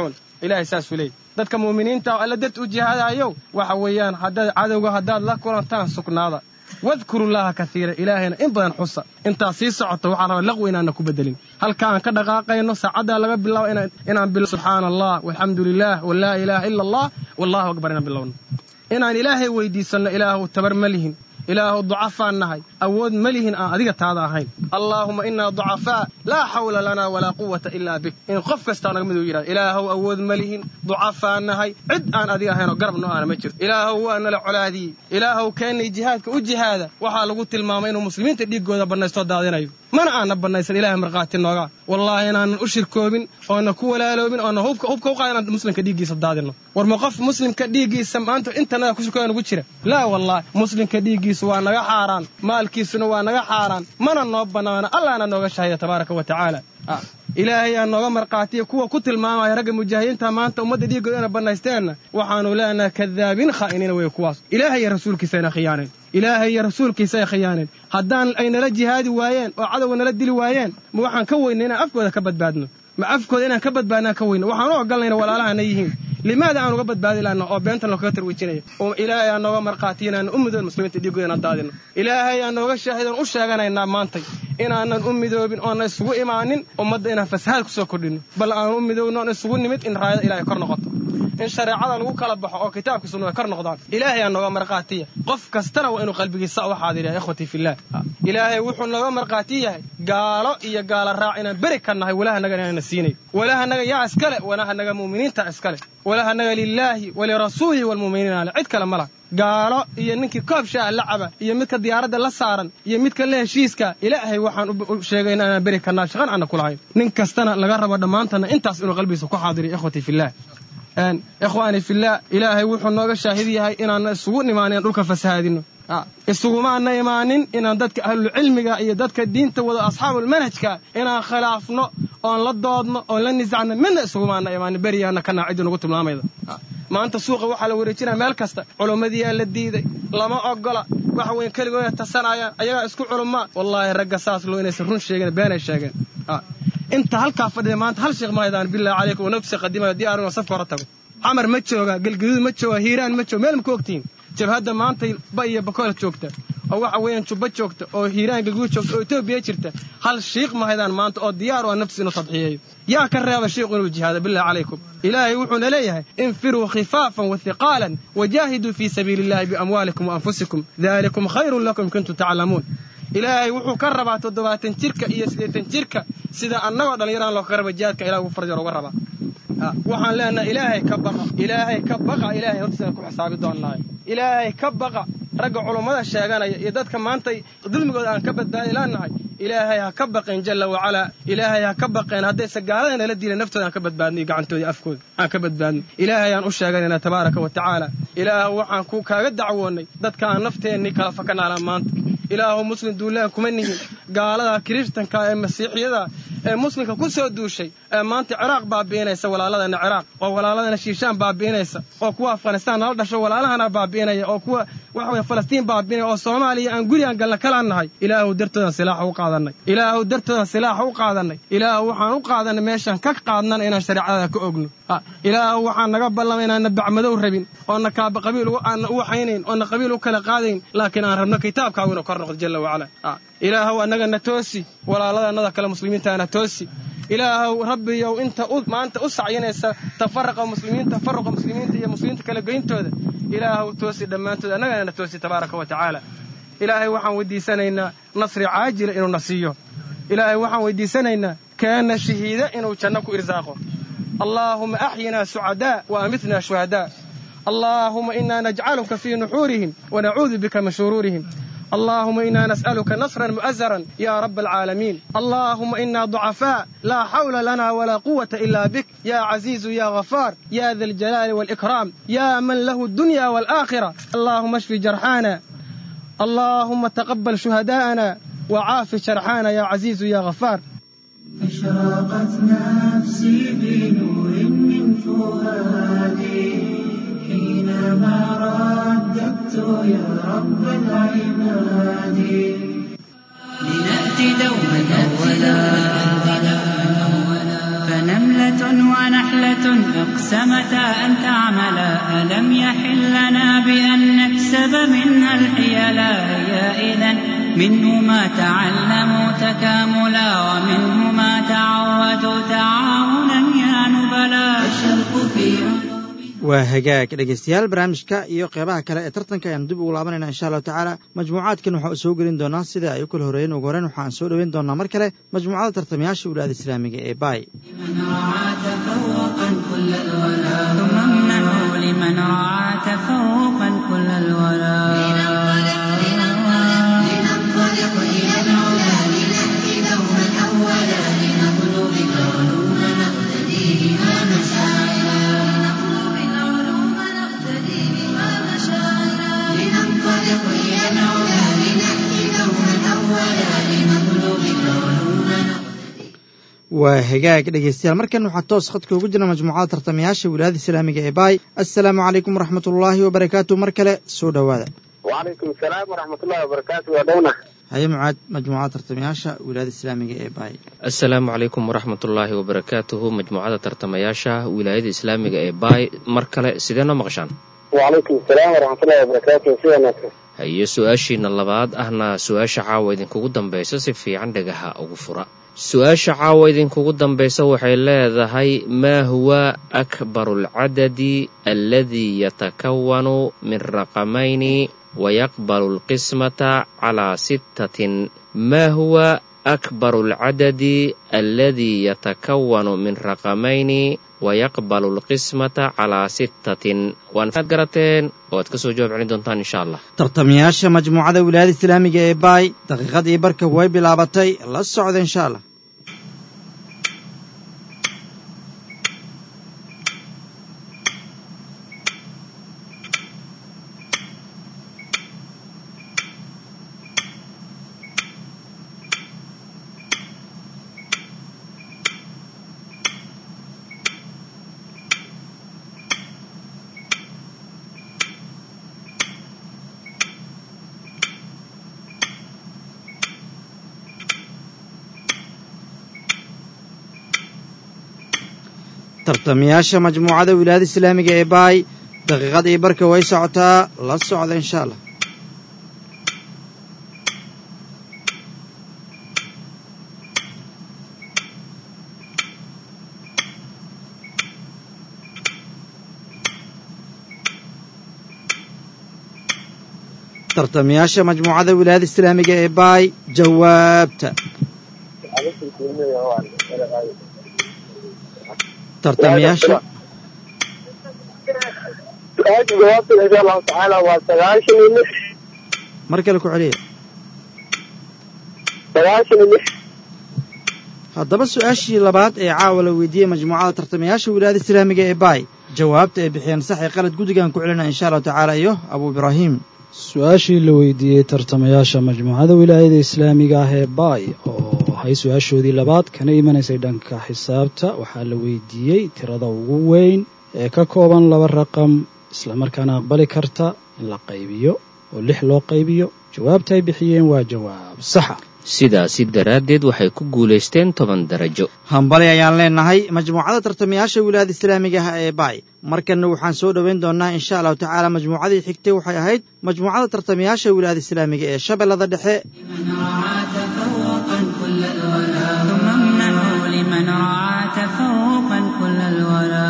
Speaker 9: ilaahay saasuu leeyay dadka mu'miniinta oo alla darti u jihaadayow waxa weeyaan haddaad cadowga haddaad la kulantaan sugnaada wadkuru llaaha kaiira ilaahayna in badan xusa intaa sii socota waxaa raba laqwi inaana ku bedelin halka aan ka dhaqaaqayno saacaddaa laga bilaabo inaan bilo subxaana allah walxamdu lilah walaa ilaaha ila allah wallahu akbar inaan bilowno inaan ilaahay weydiisanno ilaahu tabar ma lihin ilaahu ducafaan nahay awood ma lihin aan adiga taada ahayn allaahuma inaa ducafaa laa xawla lanaa walaa quwata ilaa bik in qof kastaa naga miduu yidhahda ilaahow awood ma lihin ducafaan nahay cid aan adiga ahaynoo garab no aana ma jirto ilaahow waa nala colaadiyey ilaahow keennay jihaadka u jihaada waxaa lagu tilmaamay inuu muslimiinta dhiiggooda bannaystoo daadinayo mana aana bannaysan ilahay markhaati noogaa wallaahi inaanan u shirkoobin oona ku walaaloobin oona hubka hubka u qaada inaan muslimka dhiiggiisa daadinno war ma qof muslimka dhiiggiisa maanta intanaga ku shirkooda nugu jira laa wallaahi muslimka dhiiggiisu waa naga xaaraan maalkiisuna waa naga xaaraan mana noo bannaana allaana nooga shahida tabaaraka wa tacaala ilaahay aa nooga markhaatiya kuwa ku tilmaamaya ragga mujaahidiinta maanta ummadda dhiiggooda ina bannaysteenna waxaanu leenahay kadaabiin khaa'iniina wey kuwaas ilaahay iyo rasuulkiisa ayna khiyaaneen ilaahay iyo rasuulkiisa ay khiyaaneen haddaan ay nala jihaadi waayeen oo cadowga nala dili waayeen ma waxaan ka weynay inaan afkooda ka badbaadno ma afkooda inaan ka badbaadnaan ka weyno waxaan u ogolnayna walaalahana yihiin limaada aan uga badbaadi lahna oo beentan loo kaga tarwijinaya oo ilaahay aan nooga markhaatiya inaanan u midoobin muslimiinta dhiiggooda inaan daadino ilaahay aan nooga shaahidoon u sheeganaynaa maantay inaanan u midoobin oonan isugu imaanin ummadda inaan fasahaad ku soo kordhino bal aan u midoobin oon isugu nimid in raayada ilahay kor noqoto in shareecada lagu kala baxo oo kitaabka sunna ay kor noqdaan ilaahay aa nooga markhaatiya qof kastana waa inuu qalbigiisa u xaadiriya ikhwatii fillaah ilaahay wuxuu nooga markhaati yahay gaalo iyo gaala raac inaan beri ka nahay walahanaga inaana siinay walahanaga yaa iskale walahanaga mu'miniinta iskale walahanaga lilaahi walirasuulihi walmu'miniina ale cid kale ma laha gaalo iyo ninkii koob shaah la caba iyo midka diyaaradda la saaran iyo midka la heshiiska ilaahay waxaan u sheegayna inaan beri karnaa shaqan aana ku lahayn nin kastana laga rabo dhammaantana intaas inuu qalbigiisa ku xaadiriyo ikhwatii fillaah ikhwaani fillaah ilaahay wuxuu nooga shaahid yahay inaana isugu nimaanin dhulka fasahaadino isugumaana imaanin inaan dadka ahlulcilmiga iyo dadka diinta wada asxaabulmanhajka inaan khilaafno oon la doodno oon la nisacno midna isugumaana imaanin beriyaana kanaa ciddi nagu tilmaamayda maanta suuqa waxaa la wareejinaya meel kasta culummadiyaa la diiday lama ogola waxa weyn keligooda tasanayaan ayagaa isku culummaa wallaahi ragga saas loo inaysan run sheegeen beenay sheegeen inta halkaa fadhida maanta hal sheekh mahaydaan billahi calaykum wanafsi qadimayo diyaarun safka hore tago xamar ma jooga galgaduud ma jooga hiiraan ma jooga meel ma ku ogtihiin jabhadda maanta ba iyo bakool joogta oo waxa weeyaan jubba joogta oo hiiraan galguud joogta oo etoobiya jirta hal shiikh mahaydaan maanta oo diyaar u a nafsi inuu tadxiyeeyo yaa ka reeba shiikhu inuu jihaado billahi calaykum ilaahay wuxuuna leeyahay infiruu khifaafan wa hiqaalan wajaahiduu fii sabiili illahi biamwaalikum wa anfusikum dalikum khayrun lakum kuntum taclamuun ilaahay wuxuu ka rabaa toddobaatan jirka iyo siddeetan jirka sida annagoo dhallinyaraan loo kaga raba jihaadka ilahi ugu farjar uga rabaa waxaan leenahay ilaahay ka baqa ilaahay ka baqa ilaahay hortiisana ku xisaabi doonnaayo ilaahay ka baqa ragga culummada sheeganaya iyo dadka maanta dulmigooda aan ka badbaadi laanahay ilaahay ha ka baqeen jalla wacalaa ilaahay ha ka baqeen haddayse gaalada nala diilan naftooda aan ka badbaadno iyo gacantoodii afkooda aan ka badbaadno ilaahay aan u sheeganayna tabaaraka wa tacaala ilaah waxaan ku kaaga dacwoonnay dadka aan nafteennii kala fakanaalaan maanta ilaahu muslim duulaan kuma nihin gaalada kiristanka ee masiixiyada ee muslimka ku soo duushay ee maanta ciraaq baabi'inaysa walaaladana ciraaq oo walaaladana shiishaan baabi'inaysa oo kuwa afghanistaan nala dhasho walaalahana baabi'inaya oo kuwa waxa weye falastiin baabi'inaya oo soomaaliya aan gurigaan galna kala nahay ilaahu dartoodan silaaxa u qaadannay ilaahu dartoodan silaaxa u qaadannay ilaahu waxaan u qaadannay meeshaan ka qaadnana inaan shareecada ka ogno ilaahu waxaan naga ballamay inaanna bacmadow rabin oona kaaba qabiil aanna u waxaynayn oona qabiil u kala qaadayn laakiin aan rabno kitaabkaagu inuu kor noqdo jalla wacala ilaahow annagana toosi walaaladannada kale muslimiintaana toosi ilaahow rabbiyow inta maanta u sacyinaysa tafaraqa muslimiin tafaruqa muslimiinta iyo muslimiinta kala goyntooda ilaahow toosi dhammaantood annagana na toosi tabaaraka wa tacaala ilaahay waxaan weydiisanaynaa nasri caajila inuu na siiyo ilaahay waxaan weydiisanaynaa kaana shahiida inuu janno ku irsaaqo allaahuma axyinaa sucadaa wa amitnaa shuhadaa allaahuma inaa najcaluka fii nuxuurihim wanacuudu bika min shuruurihim اللهم إنا نسألك نصرا مؤزرا يا رب العالمين اللهم إنا ضعفاء لا حول لنا ولا قوة إلا بك يا عزيز يا غفار يا ذا الجلال والإكرام يا من له الدنيا والآخرة اللهم اشف جرحانا اللهم تقبل شهداءنا وعاف شرحانا يا عزيز يا غفار
Speaker 2: أشرقت نفسي بنور من فؤادي حينما رددت يا رب العباد
Speaker 3: لنأتي دوما أولا فنملة ونحلة أقسمتا أن تعملا ألم يحل لنا بأن نكسب منها الحيلا هي إذا منه ما تعلموا تكاملا ومنه ما تعودوا تعاونا يا نبلا
Speaker 1: الشرق في
Speaker 4: waa hagaag dhegaystayaal barnaamijka iyo qeybaha kale ee tartanka ayaan dib ugu laabanayna insha allahu tacaala majmuucaadkan waxaa u soo gelin doonaa sida ay u kala horreeyeen ugu horreyn waxaan soo dhoweyn doonaa mar kale majmuucada tartamayaasha wilaayada islaamiga ee baay
Speaker 1: من رعى تفوقا كل الولا
Speaker 3: ثم امنحوا لمن رعى تفوقا كل الولا
Speaker 1: لننطلق إلى العلا لنأتي دوما أولا لنطلب العلوم نقتدي بها مشاعرا لنطلب العلوم نقتدي بها مشاعرا لننطلق إلى العلا لنأتي دوما أولا لنطلب العلوم نقتدي
Speaker 4: waa hagaag dhegaystayaal markan waxaa toos khadka ugu jira majmuucada tartamayaasha wilaayada islaamiga ee baay assalaamu calaykum waraxmat ullaahi wabarakaatu mar kale soo dhowaada
Speaker 5: وعليكم السلام ورحمة الله وبركاته يا دونا
Speaker 4: haye mucaad majmuucada tartamayaasha wilaayada islaamiga ee baay
Speaker 6: asalaamu calaykum waraxmatullaahi wabarakaatuhu majmuucada tartamayaasha wilaayada islaamiga ee baay mar kale sidee noo maqashaan
Speaker 5: وعليكم السلام ورحمة الله وبركاته سيدنا ناصر
Speaker 6: haye su-aashiina labaad ahna su-aasha caawa idinkugu dambaysa si fiican dhagaha ugu fura su-aasha caawa idinkugu dambaysa waxay leedahay maa huwa akbaru alcadadi aladii yatakawanu min raqamayni wayaqbalu alqismata calaa sittatin maa huwa akbaru alcadadi aladii yatakawanu min raqamayni wayaqbalu alqismata calaa sittatin waanaad garateen oo aad ka soo jawaab celin doontaan insha allah
Speaker 4: tartamayaasha majmuucada wilaayada islaamiga ee baay daqiiqadii barka way bilaabatay la socda insha allah tartamayaasha majmuucada wilaayada islaamiga ee baay daqiiqadii barka way socotaa la socda insha allah tartamayaasha majmuucada wilaayada islaamiga ee baay jawaabta tartamayaasha
Speaker 5: su-aasha jawaabteeda insha allahu tacaala waa sagaashan iyo lix
Speaker 4: mar kale ku celiya
Speaker 5: sagaashan iyo lix
Speaker 4: haddaba su-aashii labaad ee caawa la weydiiyey majmuucada tartamayaasha wilaayada islaamiga ee baay jawaabta ay bixiyeen sax ee qalad guddigaan ku celinaya insha allahu tacaala iyo abu ibraahim
Speaker 7: su-aashii la weydiiyey tartamayaasha majmuucada wilaayada islaamiga ah ee baay oo ahay su-aashoodii labaad kana imanaysay dhanka xisaabta waxaa la weydiiyey tirada ugu weyn ee ka kooban laba raqam islamarkaana aqbali karta in la qaybiyo oo lix loo qaybiyo jawaabta ay bixiyeen waa jawaab saxa
Speaker 6: sidaasi daraaddeed waxay ku guulaysteen toban darajo
Speaker 4: hambali ayaan leenahay majmuucada tartamayaasha wilaayada islaamiga ah ee baay markanna waxaan soo dhoweyn doonaa insha allahu tacaala majmuucadii xigtay waxay ahayd majmuucada tartamayaasha wilaayada islaamiga ee shabeellada dhexe
Speaker 1: من رعى تفوقا كل الولا
Speaker 3: ثم امنحوا لمن رعى تفوقا كل الولا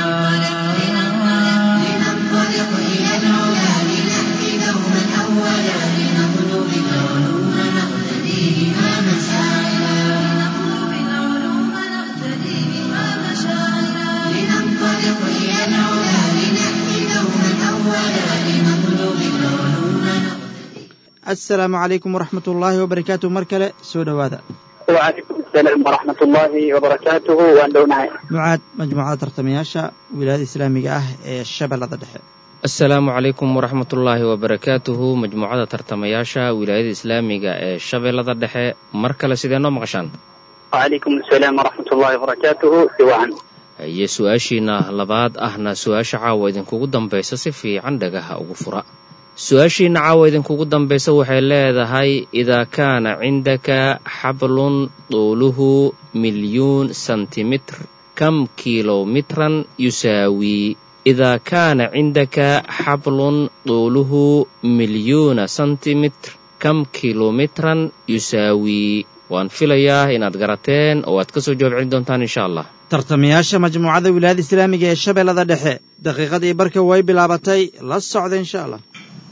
Speaker 1: لننطلق إلى العلا لنأتي دوما أولا لنطلب العلوم نقتدي بها مشاعرا لنطلب العلوم نقتدي بها مشاعرا لننطلق إلى العلا لنأتي دوما أولا لنطلب العلوم نقتدي
Speaker 4: assalaamu calaykum waraxmat ullaahi wabarakaatu mar kale soo dhowaada
Speaker 5: وعليكم السلام ورحمة الله وبركاته وأن دونها
Speaker 4: mucaad majmuucada tartamayaasha wilaayada islaamiga ah ee shabeellada dhexe
Speaker 6: asalaamu calaykum waraxmatullaahi wabarakaatuhu majmuucada tartamayaasha wilaayada islaamiga ee shabeellada dhexe mar kale sidee noo maqashaan
Speaker 5: وعليكم السلام ورحمة الله وبركاته سواء
Speaker 6: haye su-aashiina labaad ahna su-aasha caawa idinkugu dambaysa si fiican dhagaha ugu fura su-aashiina caawa idinkugu dambaysa waxay leedahay idaa kaana cindaka xablun duuluhu milyuun sentimitr kam kilomitran yusaawii idaa kaana cindaka xablun duuluhu milyuuna sentimitr kam kilomitran yusaawii waan filayaa inaad garateen oo aad ka soo jawaab celin doontaan insha allah
Speaker 4: tartamayaasha majmuucada wilaayada islaamiga ee shabeellada dhexe daqiiqadii barka way bilaabatay la socda insha allah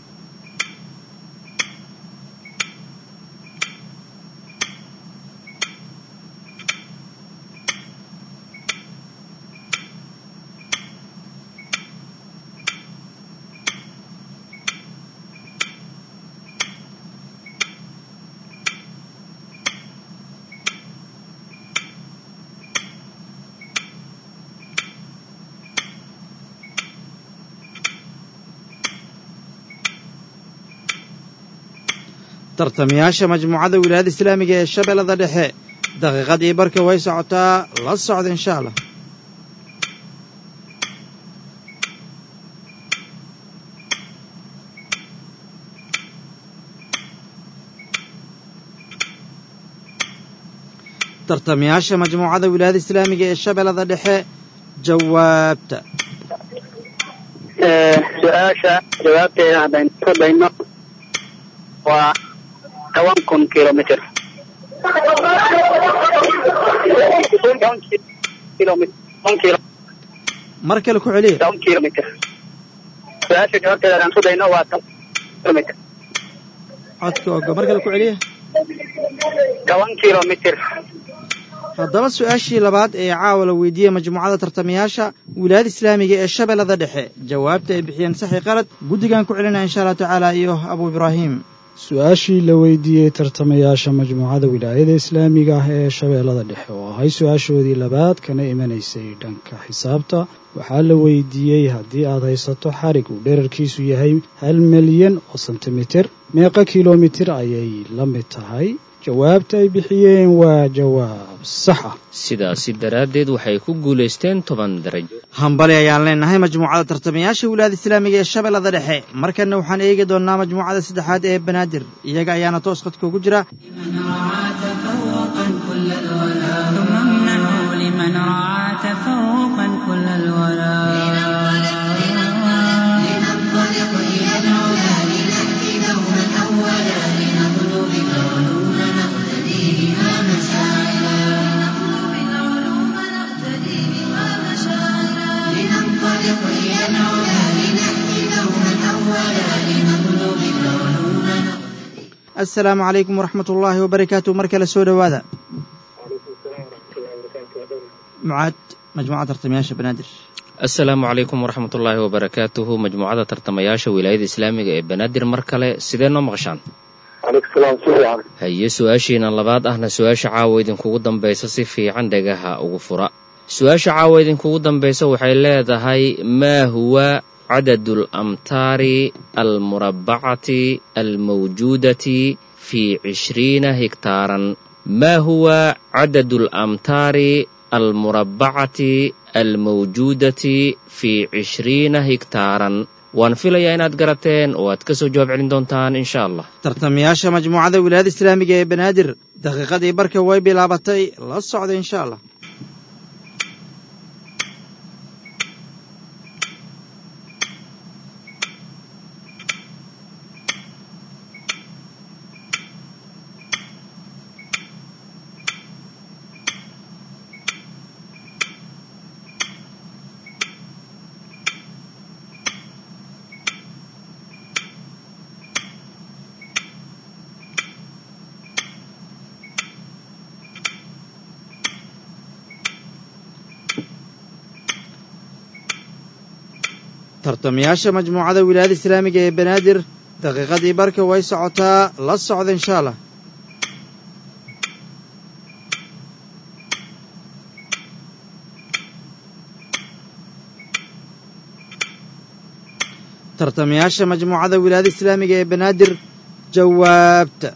Speaker 4: tartamayaasha majmuucada wilaayada islaamiga ee shabeellada dhexe daqiiqadii barka way socotaa la socda insha allah tartamayaasha majmuucada wilaayada islaamiga ee shabeellada dhexe jawaabta
Speaker 5: su-aasha jawaabteeda haddaynu ku dayno waa toban kun kilomitr
Speaker 4: mar kale ku celiya
Speaker 5: toban kilomitr su-aasha jawaabteeda haddaan ku dayno waa toban kilomitr
Speaker 4: codka ogo mar kale ku celiya
Speaker 5: toban kilomitr
Speaker 4: haddaba su-aashii labaad ee caawa la weydiiyey majmuucada tartamayaasha wilaayada islaamiga ee shabeellada dhexe jawaabta ay bixiyeen saxi qalad guddigan ku celinaya insha allah tacaala iyo abu ibraahim
Speaker 7: su-aashii la weydiiyey tartamayaasha majmuucada wilaayada islaamiga ah ee shabeellada dhexe oo ahay su-aashoodii labaad kana imanaysay dhanka xisaabta waxaa la weydiiyey haddii aad haysato xarig uu dherarkiisu yahay hal milyan oo sentimitir meeqa kilomitir ayay la mid tahay jawaabta ay bixiyeen waa jawaab sax ah
Speaker 6: sidaasi daraaddeed waxay ku guulaysteen toban darajo
Speaker 4: hambali ayaan leenahay majmuucada tartamayaasha wilaayada islaamiga ee shabeellada dhexe markanna waxaan eegi doonnaa majmuucada saddexaad ee banaadir iyaga ayaana toos khadka ugu jira
Speaker 3: ثم امنحوا لمن رعى تفوقا كل الورى
Speaker 1: لننطلق إلى العلا لنأتي دوما أولا لنطلب العلوم نقتدي بها مشاعرا لنطلب العلوم نقتدي بها مشاعرا لننطلق إلى العلا لنأتي دوما أولا لنطلب العلوم
Speaker 4: assalaamu calaykum waraxmat ullaahi wabarakaatu mar kale soo dhowaada mucaad majmuucada tartamayaasha banaadir
Speaker 6: assalaamu calaykum waraxmatullaahi wabarakaatuhu majmuucada tartamayaasha wilaayada islaamiga ee banaadir mar kale sidee noo maqashaan
Speaker 5: calaykum salaam si fiican
Speaker 6: haye su-aashiina labaad ahna su-aasha caawa idinkugu dambaysa si fiican dhagaha ugu fura su-aasha caawa idinkugu dambaysa waxay leedahay maa huwa cadadu alamtaari almurabbacati almawjuudati fi cishriina hektaaran maa huwa cadadu alamtaari almurabbacati almawjuudati fi cishriina hektaaran waan filayaa inaad garateen oo aad ka soo jawaab celin doontaan insha allah
Speaker 4: tartamayaasha majmuucada wilaayada islaamiga ee banaadir daqiiqadii barka way bilaabatay la socda insha allah tartamayaasha majmuucada wilaayada islaamiga ee banaadir daqiiqadii barka way socotaa la socda insha allah tartamayaasha majmuucada wilaayada islaamiga ee banaadir jawaabta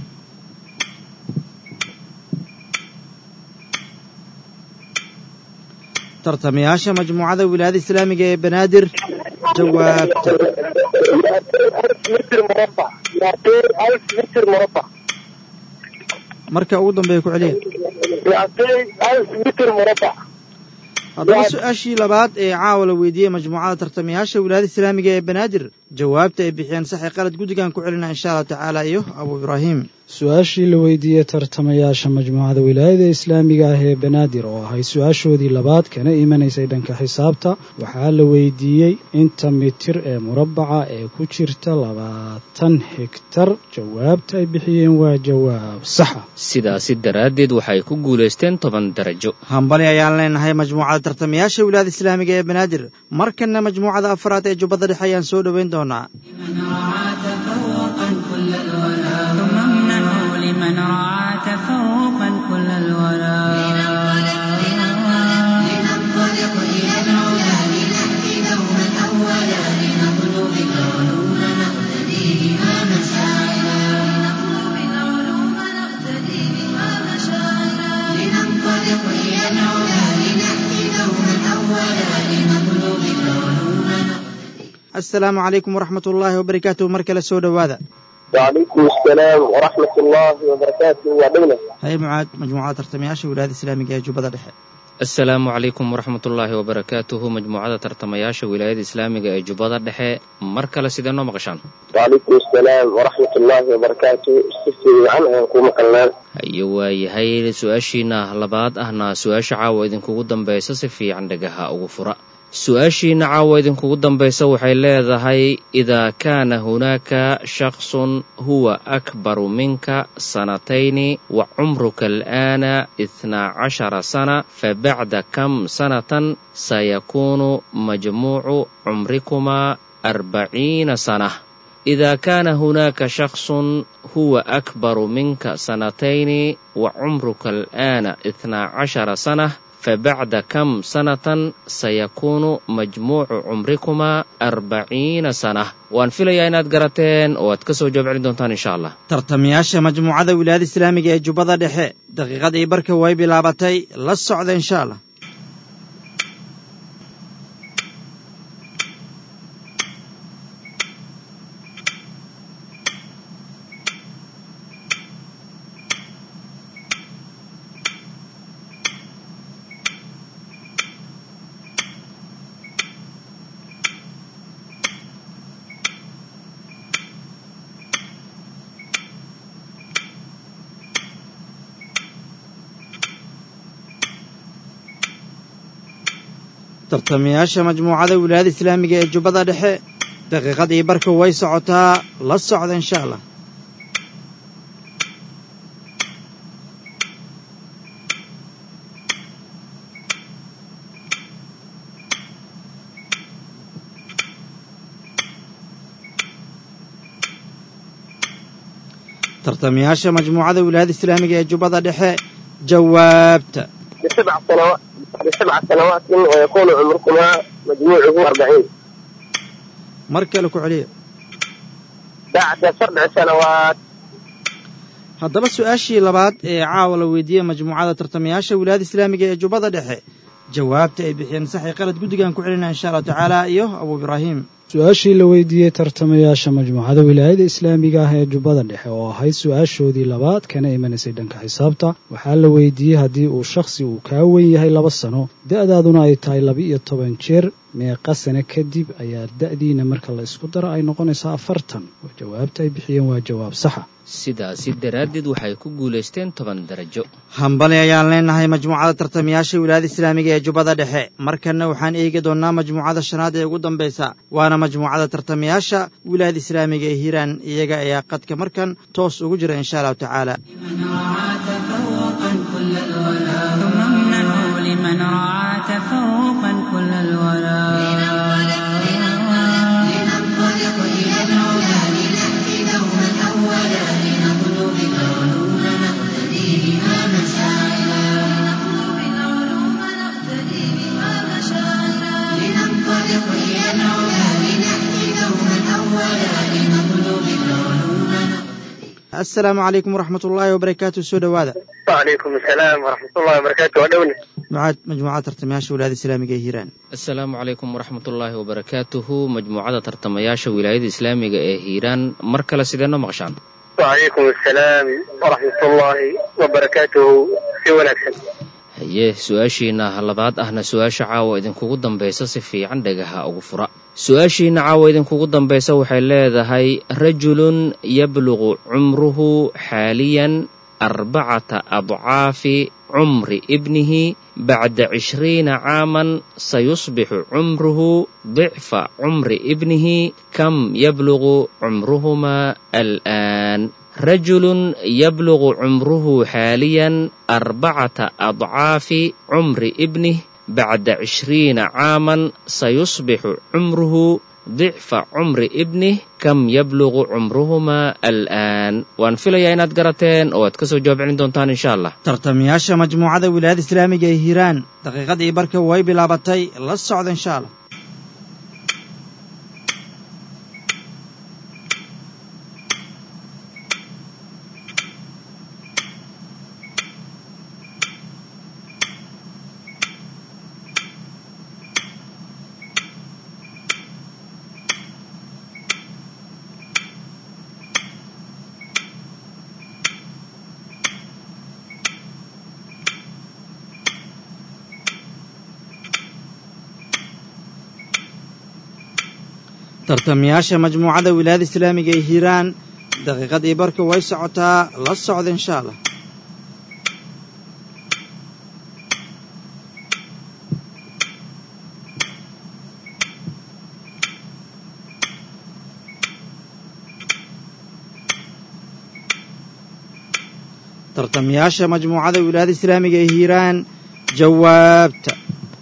Speaker 4: tartamayaasha majmuucada wilaayada islaamiga ee banaadir jawaabta
Speaker 5: متر مربع يعطي ألف متر مربع
Speaker 4: marka ugu dambeeya ku celiya
Speaker 5: يعطي ألف متر مربع
Speaker 4: haddaba su-aashii labaad ee caawa la weydiiyey majmuucada tartamayaasha wilaayada islaamiga ee banaadir jawaabta ay bixiyeen saxi qalad guddigan ku celina insha allahu tacaala iyo abu ibraahim
Speaker 7: su-aashii la weydiiyey tartamayaasha majmuucada wilaayada islaamiga ah ee banaadir oo ahay su-aashoodii labaad kana imanaysay dhanka xisaabta waxaa la weydiiyey inta mitir ee murabbaca ee ku jirta labaatan hegtar jawaabta ay bixiyeen waa jawaab saxa
Speaker 6: sidaasi daraaddeed waxay ku guulaysteen toban darajo
Speaker 4: hambali ayaan leenahay majmuucada tartamayaasha wilaayada islaamiga ee banaadir markanna majmuucada afraad ee jubbada dhexe ayaan soo dhoweyn doonaa
Speaker 3: ثم امنحوا لمن رعى تفوقا كل الولاء
Speaker 1: لننطلق إلى العلا لنأتي دوما أولا لنطلب العلوم نقتدي بها مشاعرا لنطلب العلوم نقتدي بها مشاعرا لننطلق إلى العلا لنأتي دوما أولا لنطلب العلوم
Speaker 4: assalaamu calaykum waraxmat ullaahi wabarakaatuhu mar kale soo dhowaada
Speaker 5: وعليكم السلام ورحمة الله وبركاته وعدونا
Speaker 4: haye mucaad majmuucada tartamayaasha wilaayada islaamiga ee jubbada dhexe
Speaker 6: asalaamu calaykum waraxmatullaahi wabarakaatuhu majmuucada tartamayaasha wilaayada islaamiga ee jubbada dhexe mar kale sidee noo maqashaan
Speaker 5: وعليكم السلام ورحمة الله وبركاته استفسر عنها يكون مقلنا
Speaker 6: haye waayahay su-aashiina labaad ahna su-aasha caawa idinkugu dambaysa si fiican dhagaha ugu fura su-aashiina caawa idinkugu dambaysa waxay leedahay idaa kaana hunaaka shaksun huwa akbaru minka sanatayni wa cumruka al'aana ithnaa cashara sana fabacda kam sanatan sayakuunu majmuucu cumrikumaa arbaciina sana إذا كان هناك شخص هو أكبر منك سنتين وعمرك الآن اثنا عشر سنة فبعد كم سنة سيكون مجموع عمركما أربعين سنة وأن في inaad garateen oo aad ka soo jawaab celin doontaan insha allah
Speaker 4: tartamayaasha majmuucada wilaayada islaamiga ee jubbada dhexe daqiiqadii barka way bilaabatay la socda insha allah tartamayaasha majmuucada wilaayada islaamiga ee jubbada dhexe daqiiqadii barka way socotaa la socda insha allah tartamayaasha majmuucada wilaayada islaamiga ee jubbada dhexe jawaabta
Speaker 5: بسبع سنوات بسبع سنوات ويكون عمركما مجموعه أربعين
Speaker 4: mar kale ku celiya
Speaker 5: بعد سبع سنوات
Speaker 4: haddaba su-aashii labaad ee caawa la weydiiyey majmuucada tartamayaasha wilaayada islaamiga ee jubbada dhexe jawaabta ay bixiyeen saxi qalad guddigan ku celinaya insha allahu tacaala iyo abu ibraahim
Speaker 7: su-aashii la weydiiyey tartamayaasha majmuucada wilaayada islaamiga ah ee jubbada dhexe oo ahayd su-aashoodii labaad kana imanaysay dhanka xisaabta waxaa la weydiiyey haddii uu shakhsi uu kaa wen yahay laba sano da-daaduna ay tahay laba-iyo toban jeer meeqa sane kadib ayaa da-diina marka la isku daro ay noqonaysaa afartan oo jawaabta ay bixiyeen waa jawaab saxa
Speaker 6: sidaasi daraaddeed waxay ku guulaysteen toban darajo
Speaker 4: hambali ayaan leenahay majmuucada tartamayaasha wilaayada islaamiga ee jubbada dhexe markanna waxaan eegi doonnaa majmuucada shanaad ee ugu dambaysa waana majmuucada tartamayaasha wilaayada islaamiga ee hiiraan iyaga ayaa qadka markan toos ugu jira insha allahu tacaala
Speaker 3: ثم امنحوا لمن رعى تفوقا كل
Speaker 1: لننطلق إلى العلا لنأتي دوما أولا لنطلب العلوم نقتدي بها مشاعرا لنطلب العلوم نقتدي بها مشاعرا لننطلق إلى العلا لنأتي دوما أولا لنطلب العلوم
Speaker 4: assalaamu calaykum waraxmat ullaahi wabarakaatu soo dhowaada
Speaker 5: وعليكم السلام ورحمة الله وبركاته وعدونا
Speaker 4: mucaad majmuucada tartamayaasha wilaayada islaamiga ee hiiraan
Speaker 6: asalaamu calaykum waraxmatullaahi wabarakaatuhu majmuucada tartamayaasha wilaayada islaamiga ee hiiraan mar kale sidee noo maqashaan
Speaker 5: وعليكم السلام ورحمة الله وبركاته في ونكسن
Speaker 6: haye su-aashiina labaad ahna su-aasha caawa idinkugu dambaysa si fiican dhagaha ugu fura su-aashiina caawa idinkugu dambaysa waxay leedahay rajulun yabluqu cumruhu xaaliyan arbacata adcaafi cumri ibnihi bacda cishriina caaman sayusbixu cumruhu dicfa cumri ibnihi kam yabluqu cumruhumaa al'aan rajulun yabluqu cumruhu xaaliyan arbacata adcaafi cumri ibnih bacda cishriina caaman sayusbixu cumruhu dicfa cumri ibnih kam yabluqu cumruhumaa al'aan waan filayaa inaad garateen oo aad ka soo jawaab celin doontaan insha allah
Speaker 4: tartamayaasha majmuucada wilaayada islaamiga ee hiiraan daqiiqadii barka way bilaabatay la socda insha allah tartamayaasha majmuucada wilaayada islaamiga ee hiiraan daqiiqadii barka way socotaa la socda insha allah tartamayaasha majmuucada wilaayada islaamiga ee hiiraan jawaabta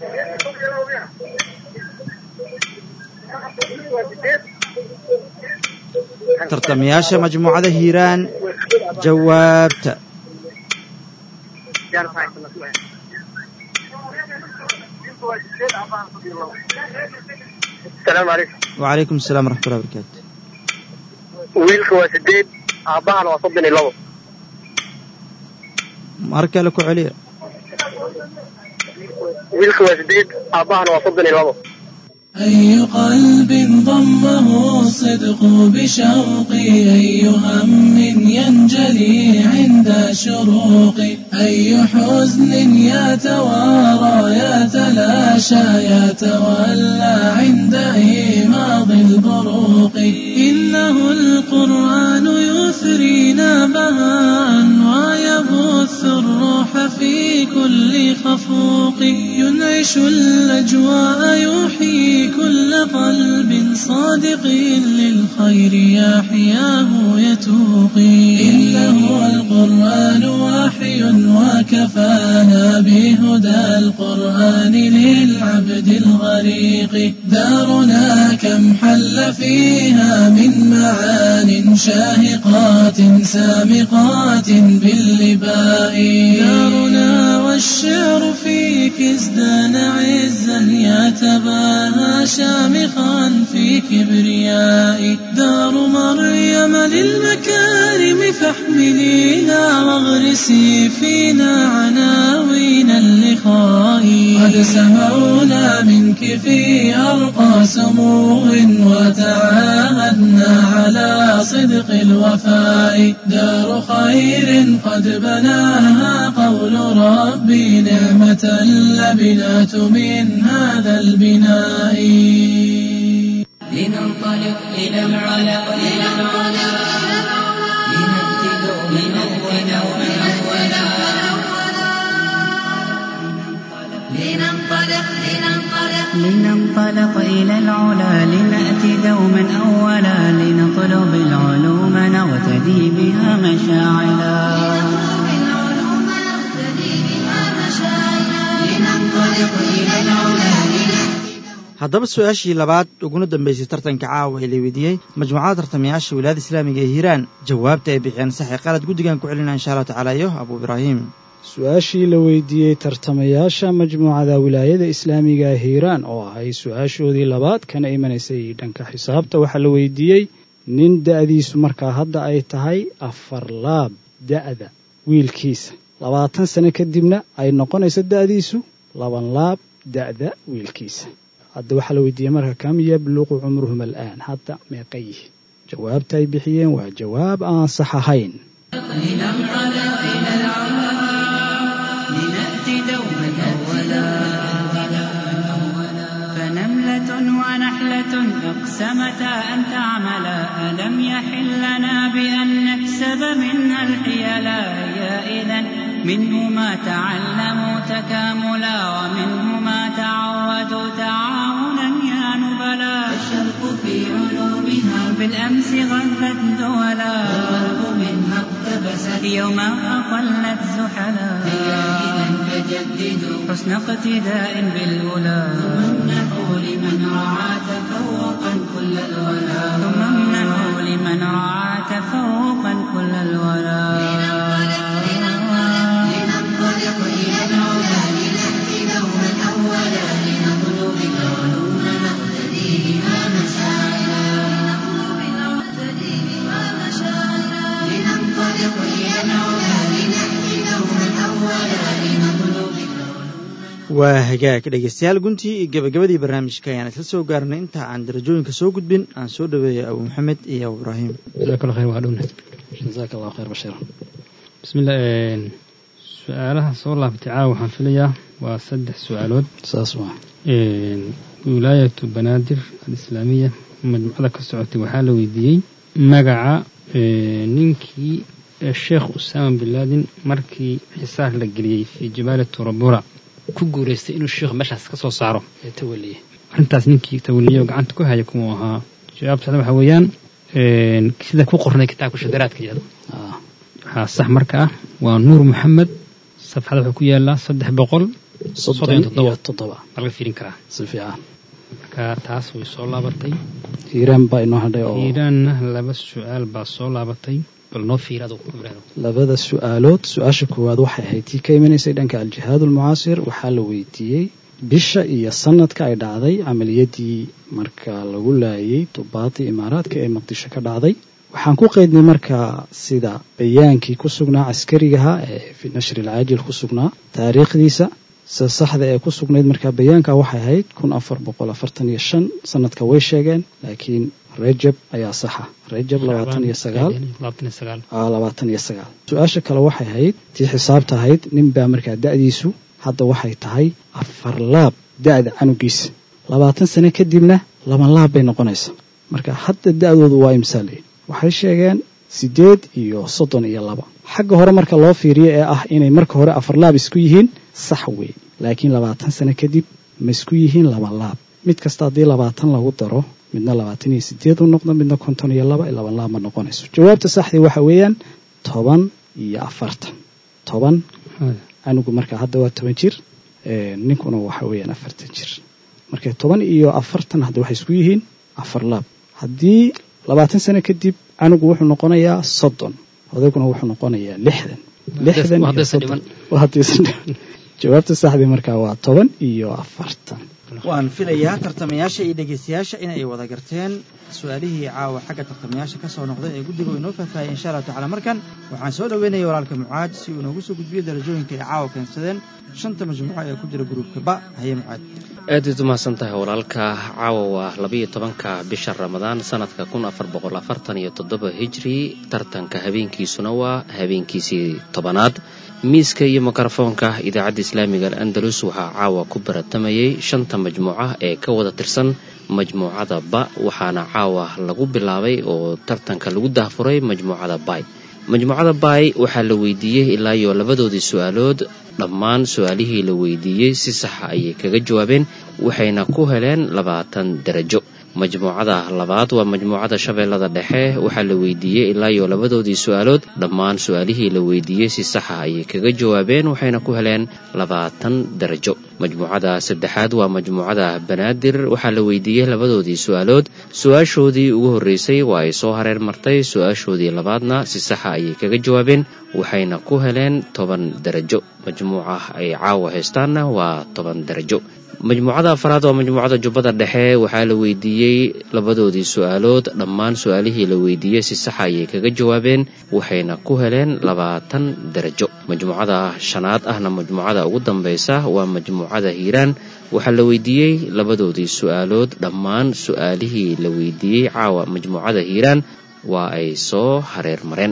Speaker 4: tartamayaasha majmuucada hiiraan jawaabta
Speaker 5: asalaamu calaykum
Speaker 4: wacalaykum asalaam waraxmatullahi barakaatu
Speaker 5: wiilka waa sideed aabbahana waa soddon iyo labo
Speaker 4: mar kale ku celiya
Speaker 5: wiilka waa sideed aabbahana waa soddon iyo labo
Speaker 8: أي قلب ضمه الصدق بشوقي أي هم ينجلي عند شروقي أي حزن يتوارى يتلاشى يتولى عند إيماض البروق إنه القرآن يثرينا بهاء ويبث الروح في كل خفوق ينعش الأجواء يحيي كل قلب صادق للخير يحياه يتوقي إنه القرآن وحي وكفانا بهدى القرآن للعبد الغريق دارنا كم حل فيها من معان شاهقات سامقات باللباء دارنا والشعر فيك ازدان عزا يتباهى شامخا في كبرياء دار مريم للمكارم فاحمليها واغرسي فينا عناوين اللقاء قد سمعونا منك في أرقى سمو وتعاهدنا على صدق الوفاء دار خير قد بناها قول ربي نعمة اللبنات من هذا البناء
Speaker 1: لننطلق إلى العلا إلى العلا لنبتدئ من أولا
Speaker 2: لننطلق لننطلق
Speaker 3: لننطلق إلى العلا لنأتي دوما أولا لنطلب العلوم نغتدي بها مشاعلا
Speaker 2: نطلب العلوم نقتدي بها مشاعرنا لننطلق إلى العلا لنأتي
Speaker 4: haddaba su-aashii labaad uguna dambaysay tartanka caawa ee la weydiiyey majmuucada tartamayaasha wilaayada islaamiga ee hiiraan jawaabta ay bixiyeen saxi qalad guddigan ku celina insha allahu tacaala iyo abuu ibraahim
Speaker 7: su-aashii la weydiiyey tartamayaasha majmuucada wilaayada islaamiga hiiraan oo ahay su-aashoodii labaad kana imanaysay dhanka xisaabta waxaa la weydiiyey nin da'diisu markaa hadda ay tahay afar laab da'da wiilkiisa labaatan sano kadibna ay noqonayso da'diisu laban laab da'da wiilkiisa hadda waxaa la weydiiyey marka kam yabluqu cumruhum al'aan hadda meeqa yihiin jawaabta ay bixiyeen waa jawaab aan sax ahayn
Speaker 3: لنأتي دوما أقسمتا أن تعملا ألم يحل لنا بأن نكسب منها الحيلا هي إذا منه ما تعلموا تكاملا ومنه ما تعودوا تعاونا يا نبلا
Speaker 1: الشرق في علومها
Speaker 3: بالأمس غذت دولا
Speaker 1: والغرب منها اقتبست
Speaker 3: يوما أقلت زحلا
Speaker 1: هي إذا فجددوا
Speaker 3: حسن اقتداء بالأولى
Speaker 1: امنحوا لمن رعى تفوقا كل الولا
Speaker 3: ثم امنحوا لمن رعى تفوقا كل الولا
Speaker 2: لننطلق إلى العلا لنأتي دوما أولا لنطلب العلوم نقتدي بها مشاعرا لنطلب العلوم نقتدي بها مشاعرا لننطلق إلى العلا لنأتي دوما أولا لنطلب
Speaker 4: waa hagaag dhegeystayaal guntii iyo gabagabadii barnaamijka ayaan isla soo gaarnay inta aan darajooyinka soo gudbin aan soo dhaweeyay abu maxamed iyo abu ibraahim
Speaker 10: jazaak allah khayr waa dhowna
Speaker 7: jazaaka allahu khayr bashiir
Speaker 10: bismillah su-aalaha soo laabatay caawa waxaan filayaa waa saddex su-aalood
Speaker 7: saas waa
Speaker 10: wilaayatu banaadir alislaamiya majmuucada ka socotay waxaa la weydiiyey magaca ninkii sheekh usaama bin laadin markii xisaar la geliyey fii jibaali turabura ku guuraystay inuu sheekhu meeshaas ka soo saaro
Speaker 7: ee tawaliye
Speaker 10: arrintaas ninkii tawaliye oo gacanta ku haya kumuu ahaa jawaabta saxda waxaa weeyaan sida ku qornay kitaabka shadaraadka yihahdo waxaa sax marka ah waa nuur maxamed safxada wuxuu ku yaalaa saddex boqol
Speaker 7: soddon iyo toddoba
Speaker 10: baa laga fiirin karaa
Speaker 7: si fiican
Speaker 10: marka taas way soo laabatay
Speaker 7: hiiraan baa inoo hadhay oo
Speaker 10: hiiraanna laba su-aal baa soo laabatay bal noo fiirado
Speaker 7: labada su-aalood su-aasha koowaad waxay ahayd tii ka imanaysay dhanka aljihaad ulmucaasir waxaa la weydiiyey bisha iyo sanadka ay dhacday camaliyadii marka lagu laayay dubaadii imaaraadka ee muqdisho ka dhacday waxaan ku qeydnay markaa sida bayaankii ku sugnaa caskarigaha ee fi nashri alcaajil ku sugnaa taariikhdiisa sida saxda ee ku sugnayd markaa bayaanka waxay ahayd kun afar boqol afartan iyo shan sanadka way sheegeen laakiin rajab ayaa saxa rajab labaatan iyo sagaal labaatan iyo sagaal su-aasha kale waxay ahayd tii xisaabta ahayd nin baa markaa da-diisu hadda waxay tahay afar laab da-da canugiisa labaatan sano kadibna laban laab bay noqonaysaa marka hadda da-doodu waa imsaale waxay sheegeen siddeed iyo soddon iyo laba xagga hore marka loo fiiriyo ee ah inay marka hore afar laab isku yihiin sax wey laakiin labaatan sano kadib ma isku yihiin laba laab mid kasta haddii labaatan lagu daro midna labaatan iyo sideed u noqdo midna konton iyo laba laban laab ma noqonayso jawaabta saxdii waxa weeyaan toban iyo afartan toban anigu marka hadda waa toban jir ninkuna waxa weeyaan afartan jir marka toban iyo afartan hadda waxay isku yihiin afar laab haddii labaatan sano kadib anigu wuxuu noqonayaa soddon odayguna wuxuu noqonayaa lixdan lixdan iyo soddon haddiisan dhiman jawaabta saxdii markaa waa toban iyo afartan
Speaker 4: waan filayaa tartamayaasha iyo dhegeystayaasha inay wada garteen su-aalihii caawa xagga tartamayaasha ka soo noqday ee guddiga inoo faahfaahiyay insha allahu tacala markan waxaan soo dhoweynaya walaalka mucaad si uu inoogu soo gudbiyo darajooyinka ay caawa keensadeen shanta majmuuco ee ku jira gruubka ba haye mucaad
Speaker 6: aadaad umahadsan tahay walaalka caawa waa labiyo tobanka bisha ramadaan sanadka kun afar boqol afartan iyo toddoba hijri tartanka habeenkiisuna waa habeenkiisii tobanaad miiska iyo mikrofoonka idaacadda islaamiga al-andalus waxaa caawa ku baratamayay shanta majmuuca ee ka wada tirsan majmuucada ba waxaana caawa lagu bilaabay oo tartanka lagu dahfuray majmuucada bay majmuucada bay waxaa la weydiiyey ilaa iyo labadoodii su-aalood dhammaan su-aalihii la weydiiyey si saxa ayay kaga jawaabeen waxayna ku heleen labaatan darajo majmuucada labaad waa majmuucada shabeellada dhexe waxaa la weydiiyey ilaa iyo labadoodii su-aalood dhammaan su-aalihii la weydiiyey si saxa ayay kaga jawaabeen waxayna ku heleen labaatan darajo majmuucada saddexaad waa majmuucada banaadir waxaa la weydiiyey labadoodii su-aalood su-aashoodii ugu horreysay waa ay soo hareer martay su-aashoodii labaadna si saxa ayay kaga jawaabeen waxayna ku heleen toban darajo majmuuca ay caawa haystaanna waa toban darajo majmuucada afaraad waa majmuucada jubbada dhexe waxaa la weydiiyey labadoodii su-aalood dhammaan su-aalihii la weydiiyey si saxa ayay kaga jawaabeen waxayna ku heleen labaatan darajo majmuucada shanaad ahna majmuucada ugu dambaysa waa majmuucada hiiraan waxaa la weydiiyey labadoodii su-aalood dhammaan su-aalihii la weydiiyey caawa majmuucada hiiraan waa ay soo hareer mareen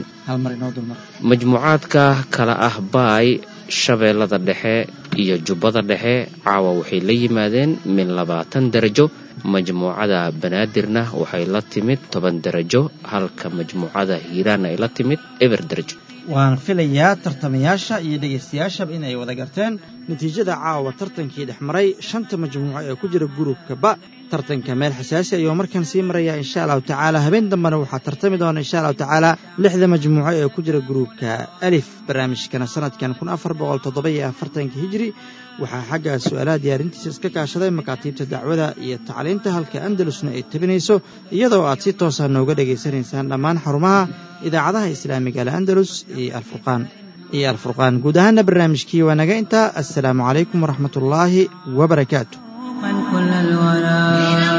Speaker 6: majmuucaadka kala ah baay shabeellada dhexe iyo jubbada dhexe caawa waxay la yimaadeen min labaatan darajo majmuucada banaadirna waxay la timid toban darajo halka majmuucada hiiraan ay la timid eber darajo
Speaker 4: waan filayaa tartamayaasha iyo dhegaystayaashaba inay wada garteen natiijada caawa tartankii dhex maray shanta majmuuco ee ku jira gruubka ba tartanka meel xasaasi ayuu markan sii maraya insha allahu tacaala habeen dambena waxaa tartami doona insha allahu tacaala lixda majmuuco ee ku jira gruubka alif barnaamijkana sanadkan kun afar boqol toddoba iyo afartanka hijri waxaa xagga su-aalaha diyaarintiisa iska kaashaday makaatiibta dacwada iyo tacliinta halka andalusna ay tabinayso iyadoo aad si toosa nooga dhegaysanaysaan dhammaan xarumaha idaacadaha islaamiga al andalus iyo alfurqaan iyo alfurqaan guud ahaana barnaamijkii waa naga intaa assalaamu calaykum waraxmat ullaahi wabarakaatu
Speaker 3: كل الورى